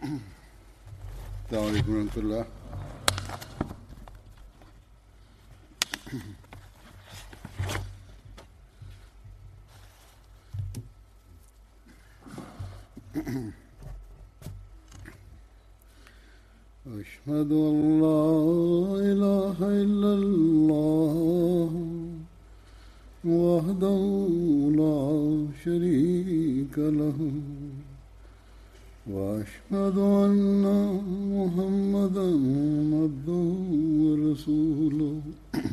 السلام عليكم ورحمة الله أشهد أن لا إله إلا الله وحده لا شريك له وأشهد أن محمدا عبده ورسوله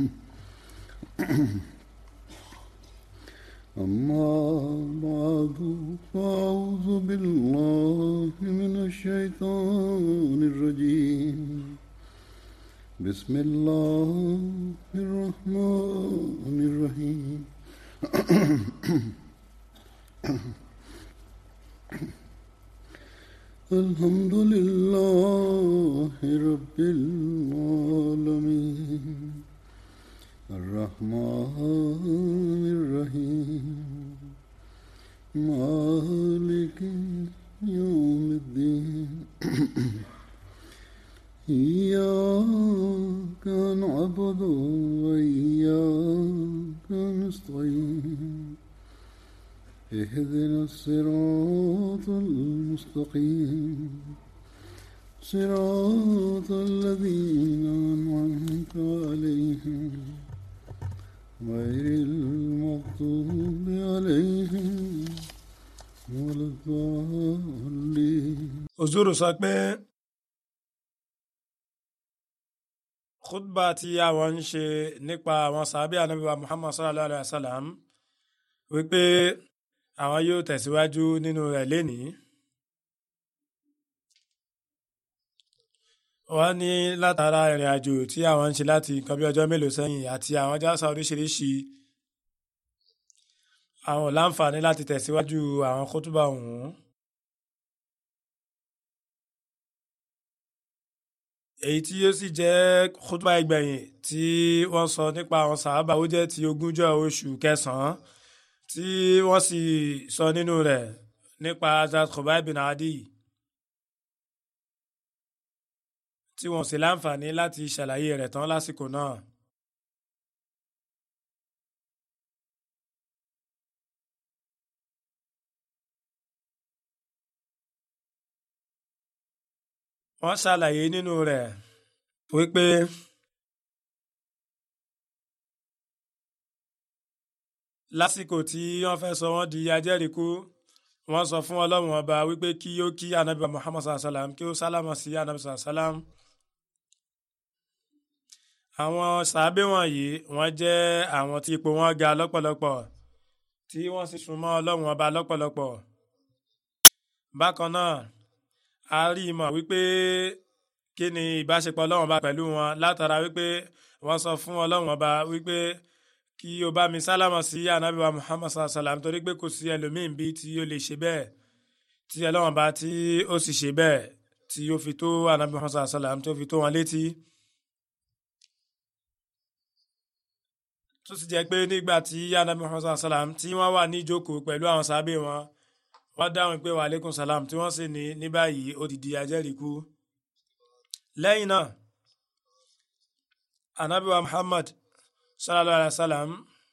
أما بعد فأعوذ بالله من الشيطان الرجيم بسم الله الرحمن الرحيم الحمد لله رب العالمين الرحمن الرحيم مالك يوم الدين إياك نعبد وإياك نستعين اهدنا الصراط المستقيم صراط الذين أنعمت عليهم غير المغضوب عليهم ولا الضالين òzúrù sọ pé khutba tí àwọn ń ṣe nípa àwọn sàábì ànábì wa muhammad sallallahu alayhi wa sallam wípé àwọn yóò tẹ̀síwájú nínú rẹ̀ lénìí. wọ́n ní látara ìrìn àjò tí àwọn ń ṣe láti nǹkan bí ọjọ́ mélòó sẹ́yìn àti àwọn jásà oríṣiríṣi àwọn ò láǹfààní láti tẹ̀síwájú àwọn kótóbà ọ̀hún. èyí tí yóò sì jẹ́ kótóbà ìgbẹ̀yìn tí wọ́n sọ nípa àwọn sàábà ó jẹ́ ti ogúnjọ́ oṣù kẹsàn-án tí wọ́n sì sọ nínú rẹ̀ nípa Hazrat Khubayb bin Adi tí wọ́n sì láǹfààní láti ṣàlàyé rẹ̀ tán lásìkò náà. wọ́n ṣàlàyé nínú rẹ̀ wípé lásìkò tí wọ́n fẹ́ sọ wọ́n di ajẹ́rìíkú wọ́n sọ fún ọlọ́run ọba wípé kí ó kí anabi muhammad sallam kí ó sálámà sí anabi sallam. àwọn sàábé wọ̀nyí wọ́n jẹ́ àwọn tí ipò wọn ga lọ́pọ̀lọpọ̀ tí wọ́n sì súnmọ́ ọlọ́run ọba lọ́pọ̀lọpọ̀. bákan náà a rí i mọ̀ wípé kí ni ìbáṣepọ̀ ọlọ́run ọba pẹ̀lú wọn látara wípé wọ́n sọ fún ọlọ́run ọba wípé kí o bá mi sálámà sí anabi wa muhammad sallam torí pé kò sí ẹlòmíín bí tí ó lè ṣe bẹ́ẹ̀ tí ọlọ́run bá tí ó sì ṣe bẹ́ẹ̀ tí ó fi tó anabi muhammad sallam tó fi tó wọn létí. tó sì jẹ́ pé nígbà tí anabi muhammad sallam tí wọ́n wà ní ìjókòó pẹ̀lú àwọn sábẹ́ wọn wọ́n dáhùn pé wàhálẹ́kùn salam tí wọ́n sì ní ní báyìí ó ti di ajẹ́rìíkú. lẹ́yìn náà anabi wa muhammad sallallahu alaihi wa sallam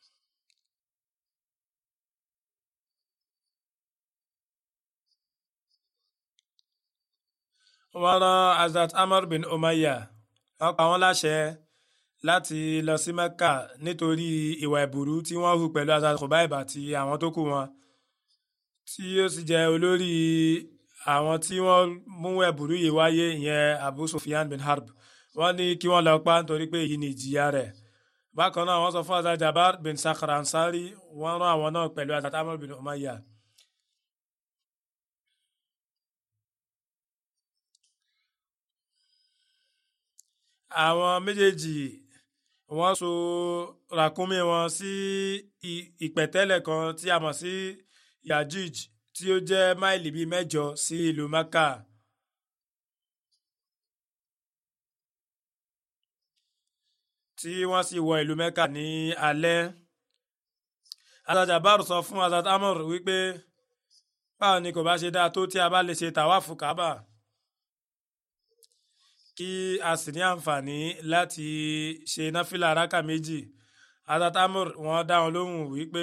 wọ́n rán Hazrat Amr bin Umayya wọ́n pa wọ́n láṣẹ láti lọ sí Mẹ́kà nítorí ìwà ìbùrú tí wọ́n hù pẹ̀lú Hazrat Khubayb àti àwọn tó kù wọn tí ó sì jẹ́ olórí àwọn tí wọ́n mú ẹ̀bùrú yìí wáyé ìyẹn Abu Sufyan bin Harb wọ́n ní kí wọ́n lọ pa nítorí pé èyí ni ìjìyà rẹ̀ bákan náà wọ́n sọ fún Hazrat Jabar bin Sakhr Ansari wọ́n rán àwọn náà pẹ̀lú Hazrat Amr bin Umayya. àwọn méjèèjì wọ́n so ràkúnmí wọn sí ìpẹ̀tẹ́lẹ̀ kan tí a mọ̀ sí Yajij tí ó jẹ́ máìlì bíi mẹ́jọ sí ìlú Maka. tí wọ́n sì wọ ìlú Mẹ́kà ní alẹ́. Hazrat Jabbar sọ fún Hazrat Amr wípé báwo ni kò bá ṣe dáa tó tí a bá lè ṣe tàwáfù Kábà kí a sì ní àǹfààní láti ṣe náfìlà rákà méjì azatamur wọ́n dá wọn lóhùn wípé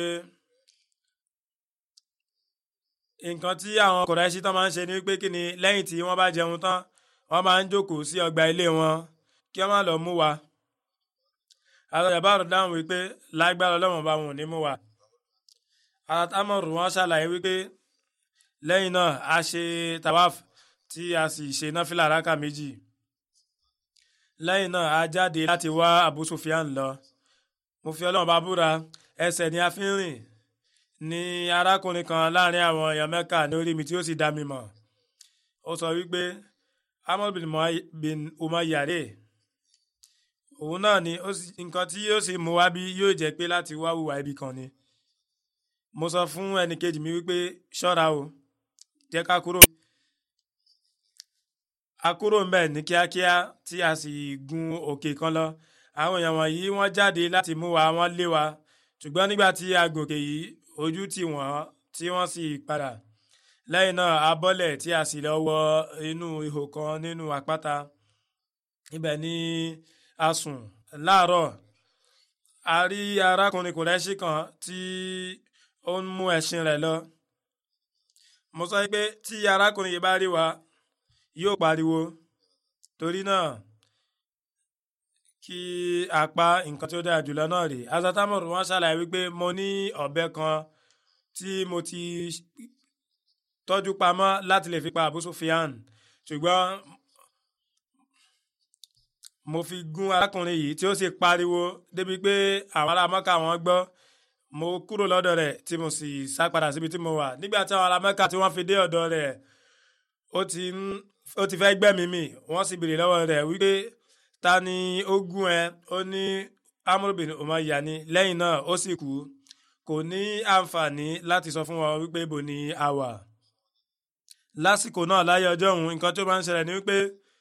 nǹkan tí àwọn kọ̀rẹ́ṣí tán máa ń ṣe ni wípé kí ni lẹ́yìn tí wọ́n bá jẹun tán wọ́n máa ń jókòó sí ọgbà ilé wọn kí wọ́n má lọ mú wa azajabaru dáhùn wípé lágbára ọlọ́run bá wọn ò ní mú wa azatamur wọ́n ṣàlàyé wípé lẹ́yìn náà a ṣe tawaf tí a sì ṣe náfìlà rákà méjì lẹ́yìn náà a jáde láti wá Abu Sufyan lọ mo fi ọlọ́run bá búra ẹsẹ̀ ni a fi ń rìn ní arákùnrin kan láàrin àwọn èèyàn mẹ́kà ní orí mi tí ó sì dá mi mọ̀ ó sọ wípé Amr bin Umayya rè òun náà ni nǹkan tí yóò sì mú wá bí yóò jẹ́ pé láti wá hùwà ibi kan ni mo sọ fún ẹnìkejì mi wípé ṣọ́ra o jẹ́ ká kúrò a kúrò ń bẹ̀ ní kíákíá tí a sì gun òkè kan lọ àwọn èèyàn wọ̀nyí wọ́n jáde láti mú wa wọ́n lé wa ṣùgbọ́n nígbà tí a gòkè yìí ojú tì wọ́n tí wọ́n sì padà lẹ́yìn náà a bọ́lẹ̀ tí a sì lọ wọ inú ihò kan nínú àpáta ibẹ̀ ni a sùn láàárọ̀ a rí arákùnrin kùrẹ́ṣì kan tí ó ń mú ẹṣin rẹ̀ lọ mo sọ pé tí arákùnrin yìí bá rí wa yóò pariwo torí náà kí a pa nǹkan tí ó dára jùlọ náà rèé azatamor wọn ṣàlàyé wípé mo ní ọ̀bẹ kan tí mo ti tọ́jú pamọ́ láti lè fi pa Abu Sufyan ṣùgbọ́n mo fi gún arákùnrin yìí tí ó sì pariwo débi pé àwọn ará Mọ́kà wọn gbọ́ mo kúrò lọ́dọ̀ rẹ̀ tí mo sì sá padà síbi tí mo wà nígbà tí àwọn ará Mọ́kà tí wọ́n fi dé ọ̀dọ̀ rẹ̀ ó ti ó ti fẹ́ gbẹ́mìí mì wọ́n sì béèrè lọ́wọ́ rẹ̀ wípé ta ni ó gún ẹ ó ní Amr bin Umayya ni lẹ́yìn náà ó sì kú kò ní àǹfààní láti sọ fún wọn wípé ibo ni a wà lásìkò náà láyé ọjọ́ òun nǹkan tó máa ń ṣẹlẹ̀ ni wípé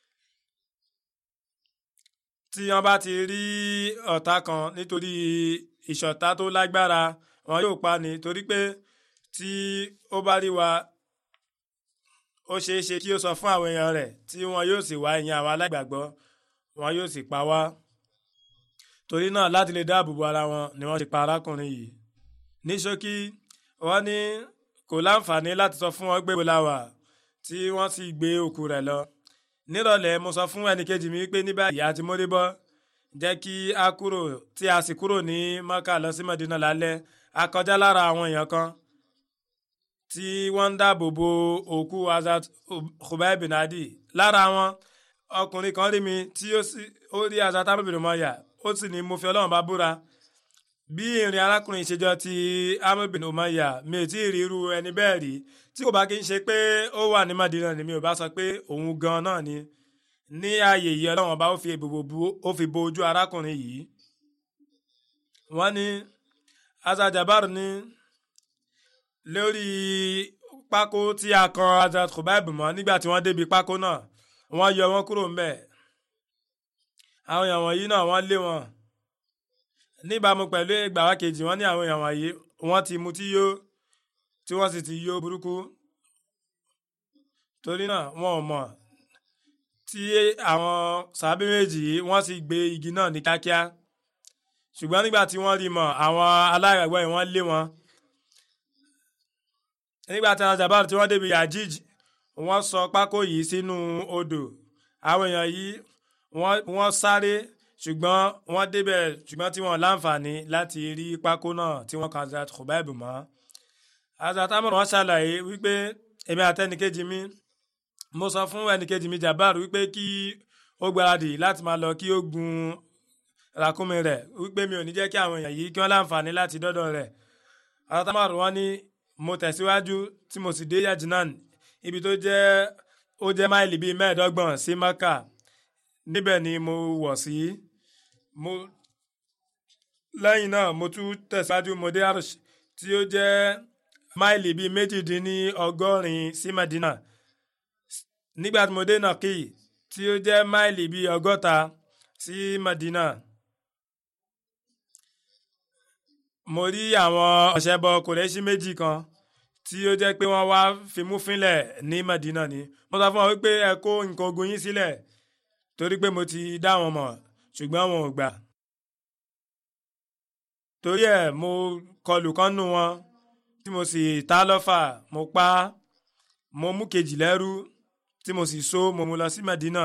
tí wọ́n bá ti rí ọ̀tá kan nítorí ìṣọ̀tá tó lágbára wọn yóò pa ni torí pé tí ó bá rí wa ó ṣeé ṣe kí ó sọ fún àwọn èèyàn rẹ̀ tí wọn yóò sì wá ìyẹn àwọn alágbàgbọ́ wọn yóò sì pa wá torí náà láti lè dáàbò bo ara wọn ni wọ́n ti pa arákùnrin yìí ní ṣókí wọ́n ní kò láǹfààní láti sọ fún wọn gbé bó la wà tí wọ́n sì gbé òkú rẹ̀ lọ nírọ̀lẹ́ mo sọ fún ẹnìkejì mi pé ní báyìí àti mórí bọ́ jẹ́ kí a kúrò tí a sì kúrò ní Mọ́kà lọ sí Mọ̀dínà lálẹ́ a kọjá lára àwọn èèyàn kan tí wọ́n ń dáàbò bo òkú Hazrat Khubayb bin Adi lára wọn ọkùnrin kan rí mi tí ó rí Hazrat Amr bin Umayya ó sì ní mo fi Ọlọ́run bá búra bí ìrìn arákùnrin ìṣèjọ ti Amr bin Umayya mi ò tí ì rí irú ẹni bẹ́ẹ̀ rí tí kò bá kí n ṣe pé ó wà ní Madina ni mi ò bá sọ pé òun gan náà ni ní ààyè yìí Ọlọ́run ọba ó fi bo ojú arákùnrin yìí wọ́n ní Hazrat Jabar ní lórí pákó tí a kan Hazrat Khubayb mọ́ nígbà tí wọ́n débi pákó náà wọ́n yọ wọ́n kúrò ńbẹ̀ àwọn èèyàn wọ̀nyí náà wọ́n lé wọn níbàámu pẹ̀lú ìgbàwá kejì wọ́n ní àwọn èèyàn wọ̀nyí wọ́n ti mutí yó tí wọ́n sì ti yó burúkú torí náà wọn ò mọ̀ tí àwọn sàbí méjì yìí wọ́n sì gbé igi náà ní kíákíá ṣùgbọ́n nígbà tí wọ́n rí mọ̀ àwọn aláìgbàgbọ́ yìí wọ́n lé wọn nígbà tí àwọn jabar tí wọ́n débi yajij wọ́n sọ pákó yìí sínú odò àwọn èèyàn yìí wọ́n sáré ṣùgbọ́n wọ́n débẹ̀ ṣùgbọ́n tí wọ́n láǹfààní láti rí pákó náà tí wọ́n kan Hazrat Khubayb mọ́ Hazrat Amr wọ́n ṣàlàyé wípé èmi àtẹnìkejì mi mo sọ fún ẹnìkejì mi Jabbar wípé kí ó gbáradì láti máa lọ kí ó gun ràkúnmí rẹ̀ wípé mi ò ní jẹ́ kí àwọn èèyàn yìí kí wọ́n láǹfààní láti dọ́dọ̀ rẹ̀ Hazrat Amr wọ́n ní mo tẹ̀síwájú tí mo sì dé Yajinan ibi tó jẹ́ ó jẹ́ máìlì bíi mẹ́ẹ̀ẹ́dọ́gbọ̀n sí Maka níbẹ̀ ni mo wọ̀ sí mo lẹ́yìn náà mo tún tẹ̀síwájú mo dé Arsh tí ó jẹ́ máìlì bíi méjìdínní ọgọ́rin sí Medina nígbà tí mo dé Naqi tí ó jẹ́ máìlì bíi ọgọ́ta sí Medina mo rí àwọn ọ̀ṣẹ́bọ kòrẹ́ṣí méjì kan tí ó jẹ́ pé wọ́n wá fimú fínlẹ̀ ní Medina ni mo sọ fún wọn wípé ẹ kó nǹkan ogun yín sílẹ̀ torí pé mo ti dá wọn mọ̀ ṣùgbọ́n wọn ò gbà torí ẹ̀ mo kọlù kan nù wọn tí mo sì ta lọ́fà mo pa á mo mú kejì lẹ́rú tí mo sì so mo mú lọ sí Medina.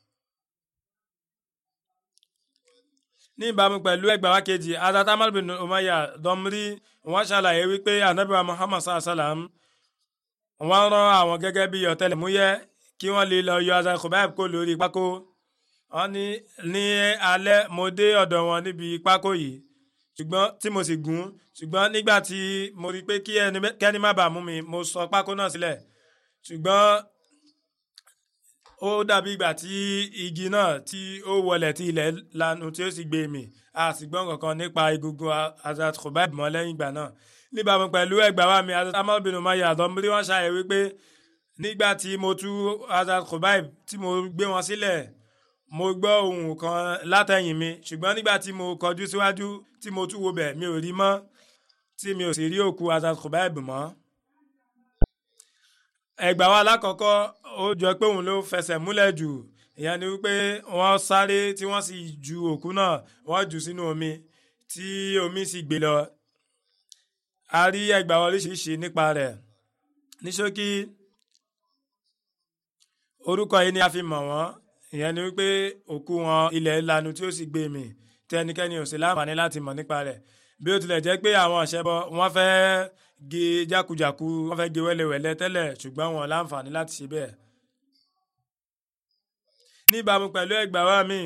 ní ìbámu pẹ̀lú ẹgbàá wa kejì Hazrat Ammar bin Umayya Domri wọ́n ṣàlàyé wípé anabi wa Muhammad sallam wọ́n rán àwọn gẹ́gẹ́ bí ọ̀tẹlẹ̀múyẹ́ kí wọ́n lè lọ yọ Hazrat Khubayb kó lórí pákó wọ́n ní ní alẹ́ mo dé ọ̀dọ̀ wọn níbi pákó yìí ṣùgbọ́n tí mo sì gún ṣùgbọ́n nígbà tí mo rí pé kí ẹni má bàa mú mi mo sọ pákó náà sílẹ̀ ṣùgbọ́n ó dàbí ìgbà tí igi náà tí ó wọlẹ̀ tí ilẹ̀ lanu tí ó sì gbé mì a sì gbọ́n kankan nípa egungun Hazrat Khubayb mọ́ lẹ́yìn ìgbà náà níbàámu pẹ̀lú ẹgbàá wa mi Hazrat Ammar bin Umayya àdọ́mọdé wọn ṣàyẹ̀ wípé nígbà tí mo tú Hazrat Khubayb tí mo gbé wọn sílẹ̀ mo gbọ́ ohùn kan látẹ̀yìn mi ṣùgbọ́n nígbà tí mo kọjú síwájú tí mo tún wo bẹ̀ mi ò rí mọ́ tí mi ò sì rí òkú Hazrat Khubayb mọ́ ẹgbàá wa alákọ̀ọ́kọ́ ó jọ pé òun ló fẹsẹ̀ múlẹ̀ jù ìyẹn ni wípé wọ́n sáré tí wọ́n sì ju òkú náà wọ́n jù sínú omi tí omi sì gbé lọ a rí ẹgbàá oríṣiríṣi nípa rẹ̀ ní ṣókí orúkọ yìí ni a fi mọ̀ wọ́n ìyẹn ni wípé òkú wọn ilẹ̀ lanu tí ó sì gbé mì tí ẹnikẹ́ni ò sí láǹfààní láti mọ̀ nípa rẹ̀ bí ó tilẹ̀ jẹ́ pé àwọn ọ̀ṣẹ́bọ wọ́n fẹ́ gé jákujàku wọ́n fẹ́ gé wẹ́lẹ́wẹ́lẹ́ tẹ́lẹ̀ ṣùgbọ́n wọn láǹfààní láti ṣe bẹ́ẹ̀. níbàámu pẹ̀lú ẹgbàá wa mi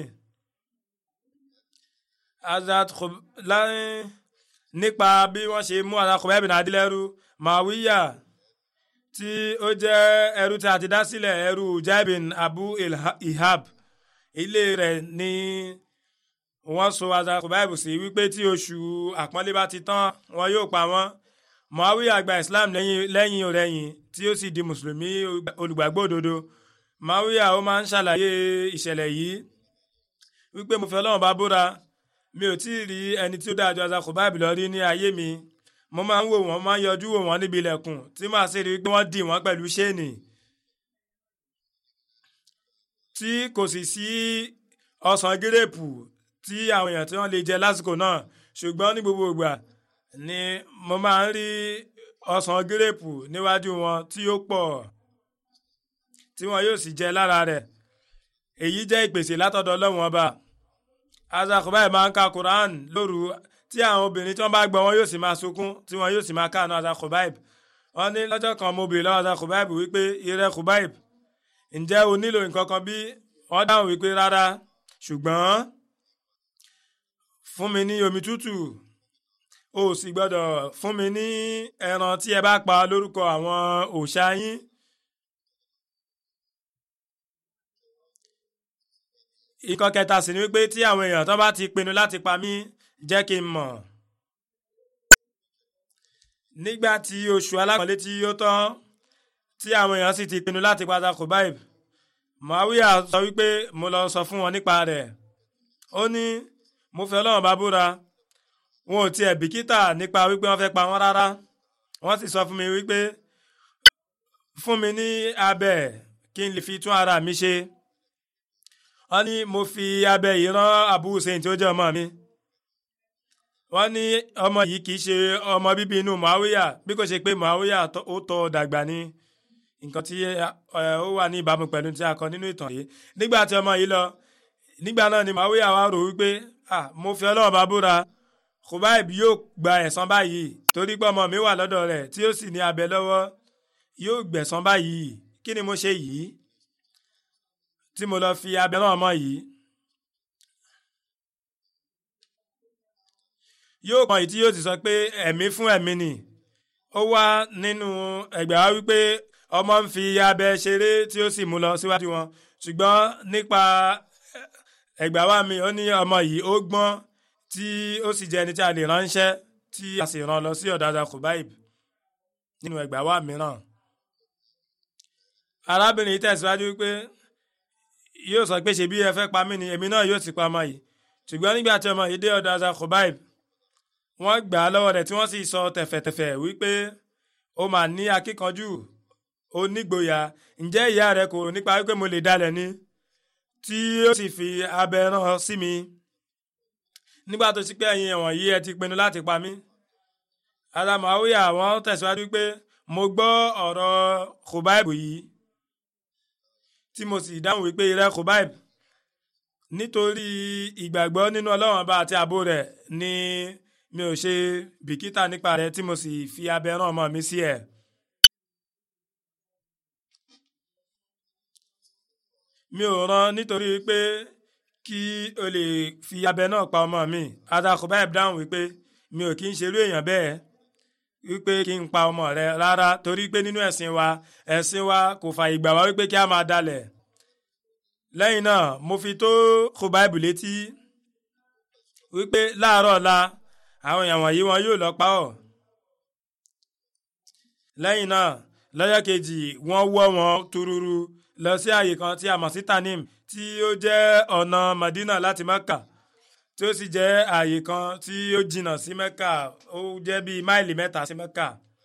Hazrat láyìn nípa bí wọ́n ṣe mú Hazrat Khubayb bin Adi lẹ́rú Màwíyà tí ó jẹ́ ẹrú tí a ti dá sílẹ̀ ẹrú Jaibin Abu Ihab ilé rẹ̀ ní wọ́n so Hazrat Khubayb sí wípé tí oṣù àpọ́nlé bá ti tán wọn yóò pa wọ́n Muawiya gba Islam lẹ́yìn ọ̀rẹ́yìn tí ó sì di mùsùlùmí olùgbàgbọ́ òdodo Muawiya ó máa ń ṣàlàyé ìṣẹ̀lẹ̀ yìí wípé mo fẹ́ Ọlọ́run bá búra mi ò tí ì rí ẹni tí ó dáa ju Hazrat Khubayb lọ rí ní ayé mi mo máa ń wò wọ́n máa ń yọjú wò wọ́n níbi ilẹ̀kùn tí màá sì rí i pé wọ́n dì wọ́n pẹ̀lú ṣéènì tí kò sì sí ọsàn gírèpù tí àwọn èèyàn tí wọ́n lè jẹ lásìkò náà ṣùgbọ́n ní gbogbo ìgbà ni mo máa ń rí ọsàn gírèpù níwájú wọn tí ó pọ̀ tí wọn yóò sì jẹ lára rẹ̀ èyí jẹ́ ìpèsè látọ̀dọ̀ Ọlọ́run ọba Hazrat Khubayb máa ń ka Quran lóru tí àwọn obìnrin tí wọ́n bá gbọ́ wọn yóò sì máa sunkún tí wọn yóò sì máa káàánú Hazrat Khubayb wọ́n ní lọ́jọ́ kan mo bèèrè lọ́wọ́ Hazrat Khubayb wípé ìrẹ́ Khubayb ǹjẹ́ o nílò nǹkan kan bí wọ́n dáhùn wípé rárá ṣùgbọ́n fún mi ní omi tútù o sì gbọ́dọ̀ fún mi ní ẹran tí ẹ bá pa lórúkọ àwọn òòṣà yín. ikọ̀ kẹta sì ni wípé tí àwọn èèyàn tó bá ti pinnu láti pa mí jẹ́ kí n mọ̀. nígbà tí oṣù alákọ̀ọ́lé tí ó tán tí àwọn èèyàn sì ti pinnu láti pa Hazrat Khubayb Muawiya sọ wípé mo lọ sọ fún wọn nípa rẹ̀ ó ní mo fẹ́ Ọlọ́run bá búra wọn ò tiẹ̀ bìkítà nípa wípé wọ́n fẹ́ pa wọ́n rárá wọ́n sì sọ fún mi wípé fún mi ní abẹ kí n lè fi tún ara mi ṣe wọ́n ní mo fi abẹ yìí rán Abu Hussein tí ó jẹ́ ọmọ mi wọ́n ní ọmọ yìí kì í ṣe ọmọ bíbí inú Muawiya bí kò ṣe pé Muawiya ó tọ́ dàgbà ni nǹkan tí ó wà ní ìbámu pẹ̀lú tí a kọ nínú ìtàn yìí nígbà tí ọmọ yìí lọ nígbà náà ni Muawiya wá rò wípé ah mo fi Ọlọ́run bá búra Khubayb yóò gba ẹ̀san báyìí torí pé ọmọ mi wà lọ́dọ̀ rẹ̀ tí ó sì ní abẹ lọ́wọ́ yóò gbẹ̀san báyìí kí ni mo ṣe yìí tí mo lọ fi abẹ náà mọ́ yìí. yóò kàn yìí tí yóò ti sọ pé ẹ̀mí fún ẹ̀mí ni ó wá nínú ẹgbẹ́ wa wípé ọmọ ń fi abẹ ṣeré tí ó sì mú lọ síwájú wọn ṣùgbọ́n nípa ẹgbẹ́ wa mi ó ní ọmọ yìí ó gbọ́n tí ó sì jẹ́ ẹni tí a lè ránṣẹ́ tí a sì rán lọ sí ọ̀dọ̀ Hazrat Khubayb nínú ẹgbàá wa mìíràn. arábìnrin yìí tẹ̀síwájú wípé yóò sọ pé ṣebí ẹ fẹ́ pa mí ni èmi náà yóò sì pa ọmọ yìí ṣùgbọ́n nígbà tí ọmọ yìí dé ọ̀dọ̀ Hazrat Khubayb wọ́n gbà á lọ́wọ́ rẹ̀ tí wọ́n sì sọ tẹ̀fẹ̀tẹ̀fẹ̀ wípé ó mà ní akíkanjú ó nígboyà ǹjẹ́ ìyá rẹ̀ kò nípa wípé mo lè dalẹ̀ ni tí ó sì fi abẹ rán sí mi nígbà tó ti pé ẹ̀yin ẹ̀wọ̀n yìí ẹ ti pinnu láti pa mí adamawiya wọ́n tẹ̀síwájú pé mo gbọ́ ọ̀rọ̀ Khubayb yìí tí mo sì dáhùn wípé irẹ́ Khubayb nítorí ìgbàgbọ́ nínú Ọlọ́run ọba àti ààbò rẹ̀ ni mi ò ṣe bìkítà nípa rẹ̀ tí mo sì fi abẹ rán ọmọ mi sí ẹ̀. mi ò rán nítorí pé kí o lè fi abẹ náà pa ọmọ mi ada Khubayb dáhùn wípé mi ò kí ń ṣerú èèyàn bẹ́ẹ̀ wípé kí n pa ọmọ rẹ rárá torí pé nínú ẹ̀sìn wa ẹ̀sìn wa kò fà ìgbà wá wípé kí a máa dalẹ̀ lẹ́yìn náà mo fi tó Khubayb létí wípé láàárọ̀ ọ̀la àwọn èèyàn wọ̀nyí wọn yóò lọ pa ọ́ lẹ́yìn náà lọ́jọ́ kejì wọ́n wọ́ wọn túrúrú lọ sí àyè kan tí a mọ̀ sí Tanim tí ó jẹ́ ọ̀nà Madina láti Mecca tí ó sì jẹ́ àyè kan tí ó jìnnà sí Mecca ó jẹ́ bíi máìlì mẹ́ta sí Mecca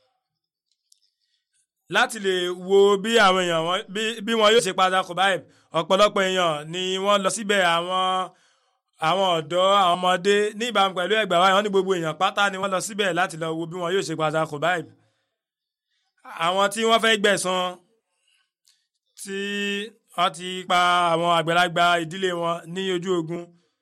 láti lè wo bí àwọn èèyàn wọn bí wọn yóò ṣe padà Khubayb ọ̀pọ̀lọpọ̀ èèyàn ni wọ́n lọ síbẹ̀ àwọn àwọn ọ̀dọ́ àwọn ọmọdé ní ìbámu pẹ̀lú ẹgbàá wa wọ́n ní gbogbo èèyàn pátá ni wọ́n lọ síbẹ̀ láti lọ wo bí wọn yóò ṣe padà Khubayb àwọn tí wọ́n fẹ́ gbẹ̀san tí wọ́n ti pa àwọn àgbàlagbà ìdílé wọn ní ojú ogun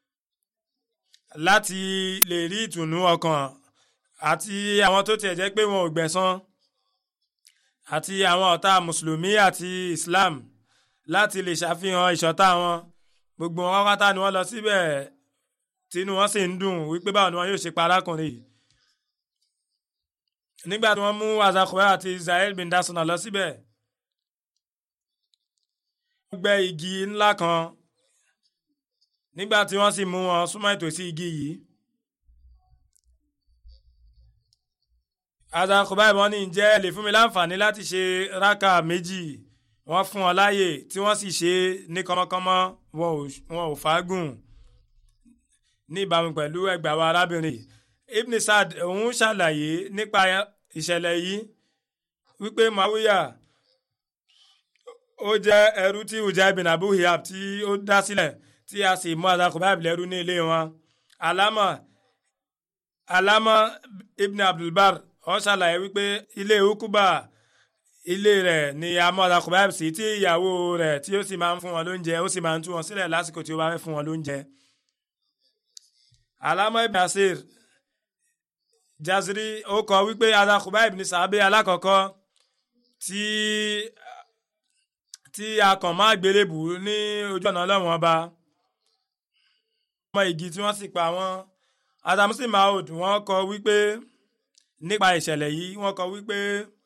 láti lè rí ìtùnú ọkàn àti àwọn tó tiẹ̀ jẹ́ pé wọn ò gbẹ̀san àti àwọn ọ̀tá mùsùlùmí àti Islam láti lè ṣàfihàn ìṣọ̀tá wọn gbogbo wọn pátá ni wọ́n lọ síbẹ̀ tínú wọn sì ń dùn wípé báwo ni wọn yóò ṣe pa arákùnrin yìí nígbà tí wọ́n mú azakura àti Israel bin dasuna lọ síbẹ̀ wọ́n gbẹ́ igi ńlá kan nígbà tí wọ́n sì mú wọn súnmọ́ ìtòsí igi yìí azakura ìbọn ní ǹjẹ́ lè fún mi láǹfààní láti ṣe rákà méjì wọ́n fún wọn láàyè tí wọ́n sì ṣe ní kọ́mọ́kọ́mọ́ wọn ò fàágùn ní ìbámu pẹ̀lú ẹgbàá wa arábìnrin Ibn Sad òun ṣàlàyé nípa ìṣẹ̀lẹ̀ yìí wípé Muawiya ó jẹ́ ẹrú tí Ujah ibn Abu Hiyab tí ó dá sílẹ̀ tí a sì mú Khubayb lẹ́rú ní ilé wọn alama alama Ibn Abdulbar ó ṣàlàyé wípé ilé ukuba ilé rẹ̀ ni a mú Khubayb sí tí ìyàwó rẹ̀ tí ó sì máa ń fún wọn lóúnjẹ ó sì máa ń tú wọn sílẹ̀ lásìkò tí ó bá fẹ́ fún wọn lóúnjẹ alama Ibn Asir jaziri ó kọ wípé ada Khubayb ní sàábé alákọ̀ọ́kọ́ tí tí a kàn máa gbélébù ní ojú ọ̀nà ọlọ́run ọba ọmọ igi tí wọ́n sì pa wọ́n adamusi maud wọ́n kọ wípé nípa ìṣẹ̀lẹ̀ yìí wọ́n kọ wípé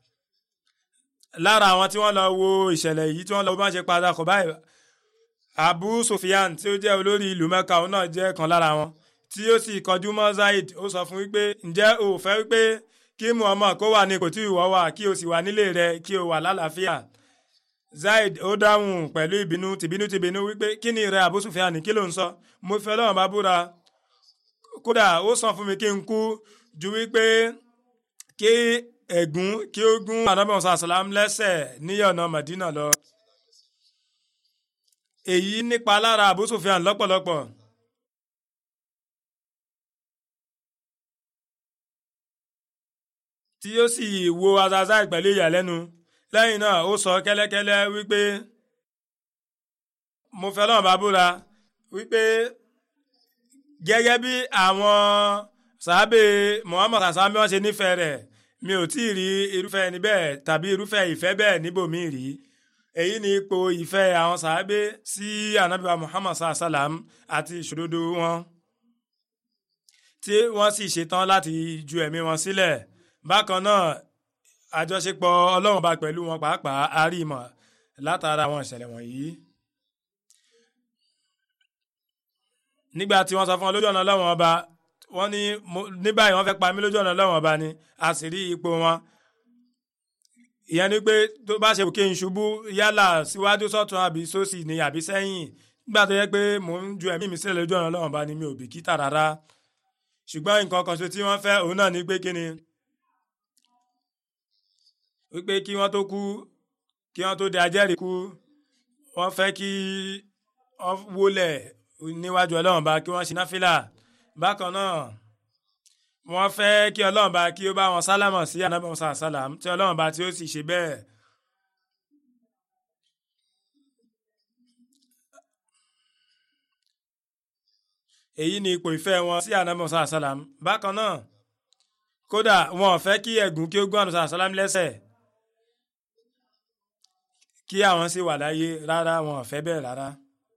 lára àwọn tí wọ́n lọ wo ìṣẹ̀lẹ̀ yìí tí wọ́n lọ bá ṣe pa ada Khubayb Abu Sufyan tí ó jẹ́ olórí ìlú Mẹ́kà òun náà jẹ́ kan lára wọn tí ó sì kọjú mọ́ Zaid ó sọ fún wípé ǹjẹ́ o fẹ́ wípé kí Muhammad kó wà ní kò tí ìwọ wà kí o sì wà nílé rẹ kí o wà lálàáfíà Zaid ó dáhùn pẹ̀lú ìbínú tìbínú tìbínú wípé kí ni rẹ Abu Sufyan kí ló ń sọ mo fẹ́ Ọlọ́run bá búra kódà ó sàn fún mi kí n kú ju wípé kí ẹ̀gún kí ó gún anabi sàlám lẹ́sẹ̀ ní ọ̀nà Madina lọ èyí nípa lára Abu Sufyan lọ́pọ̀lọpọ̀. tí ó sì wo Azazai pẹ̀lú ìyàlẹ́nu lẹ́yìn náà ó sọ kẹ́lẹ́kẹ́lẹ́ wípé mo fẹ́ lọ́wọ́ bá búra wípé gẹ́gẹ́ bí àwọn sàábé Muhammad asami wọn ṣe nífẹ̀ẹ́ rẹ̀ mi ò tí ì rí irúfẹ́ ẹni bẹ́ẹ̀ tàbí irúfẹ́ ìfẹ́ bẹ́ẹ̀ níbòmí rí èyí ni ipò ìfẹ́ àwọn sàábé sí anabiwa Muhammad salam àti ìṣòdodo wọn tí wọ́n sì ṣetán láti ju ẹ̀mí wọn sílẹ̀ bákan náà àjọṣepọ̀ ọlọ́run bá pẹ̀lú wọn pàápàá àrímọ̀ látara àwọn ìṣẹ̀lẹ̀ wọ̀nyí. nígbà tí wọ́n sọ fún wọn lójú ọ̀nà ọlọ́run ọba wọ́n ní ní báyìí wọ́n fẹ́ pa mí lójú ọ̀nà ọlọ́run ọba ni a sì rí ipò wọn. ìyẹn ni pé tó bá ṣe òkè ìṣubú yálà síwájú sọ́tún àbí sósì ni àbí sẹ́yìn nígbà tó yẹ pé mò ń ju ẹ̀mí mi sílẹ̀ lójú ọ̀nà ọlọ́run ọba ni mi ò bìkítà rárá ṣùgbọ́n nǹkan kan ṣe tí wọ́n fẹ́ òun náà ní pé kíni wípé kí wọ́n tó kú kí wọ́n tó di ajẹ́rìí kú wọ́n fẹ́ kí wọ́n wólẹ̀ níwájú ọlọ́run bá kí wọ́n ṣe náfìlà bákan náà wọ́n fẹ́ kí ọlọ́run bá kí ó bá wọn sálámọ̀ sí ànábì musa sálàm tí ọlọ́run bá tí ó sì ṣe bẹ́ẹ̀. èyí ni ipò ìfẹ́ wọn sí ànábì musa sálàm bákan náà kódà wọn ò fẹ́ kí ẹ̀gún kí ó gbọ́n ànábì sálàm lẹ́sẹ̀ kí àwọn sì wà láyé rárá wọn ò fẹ́ bẹ́ẹ̀ rárá.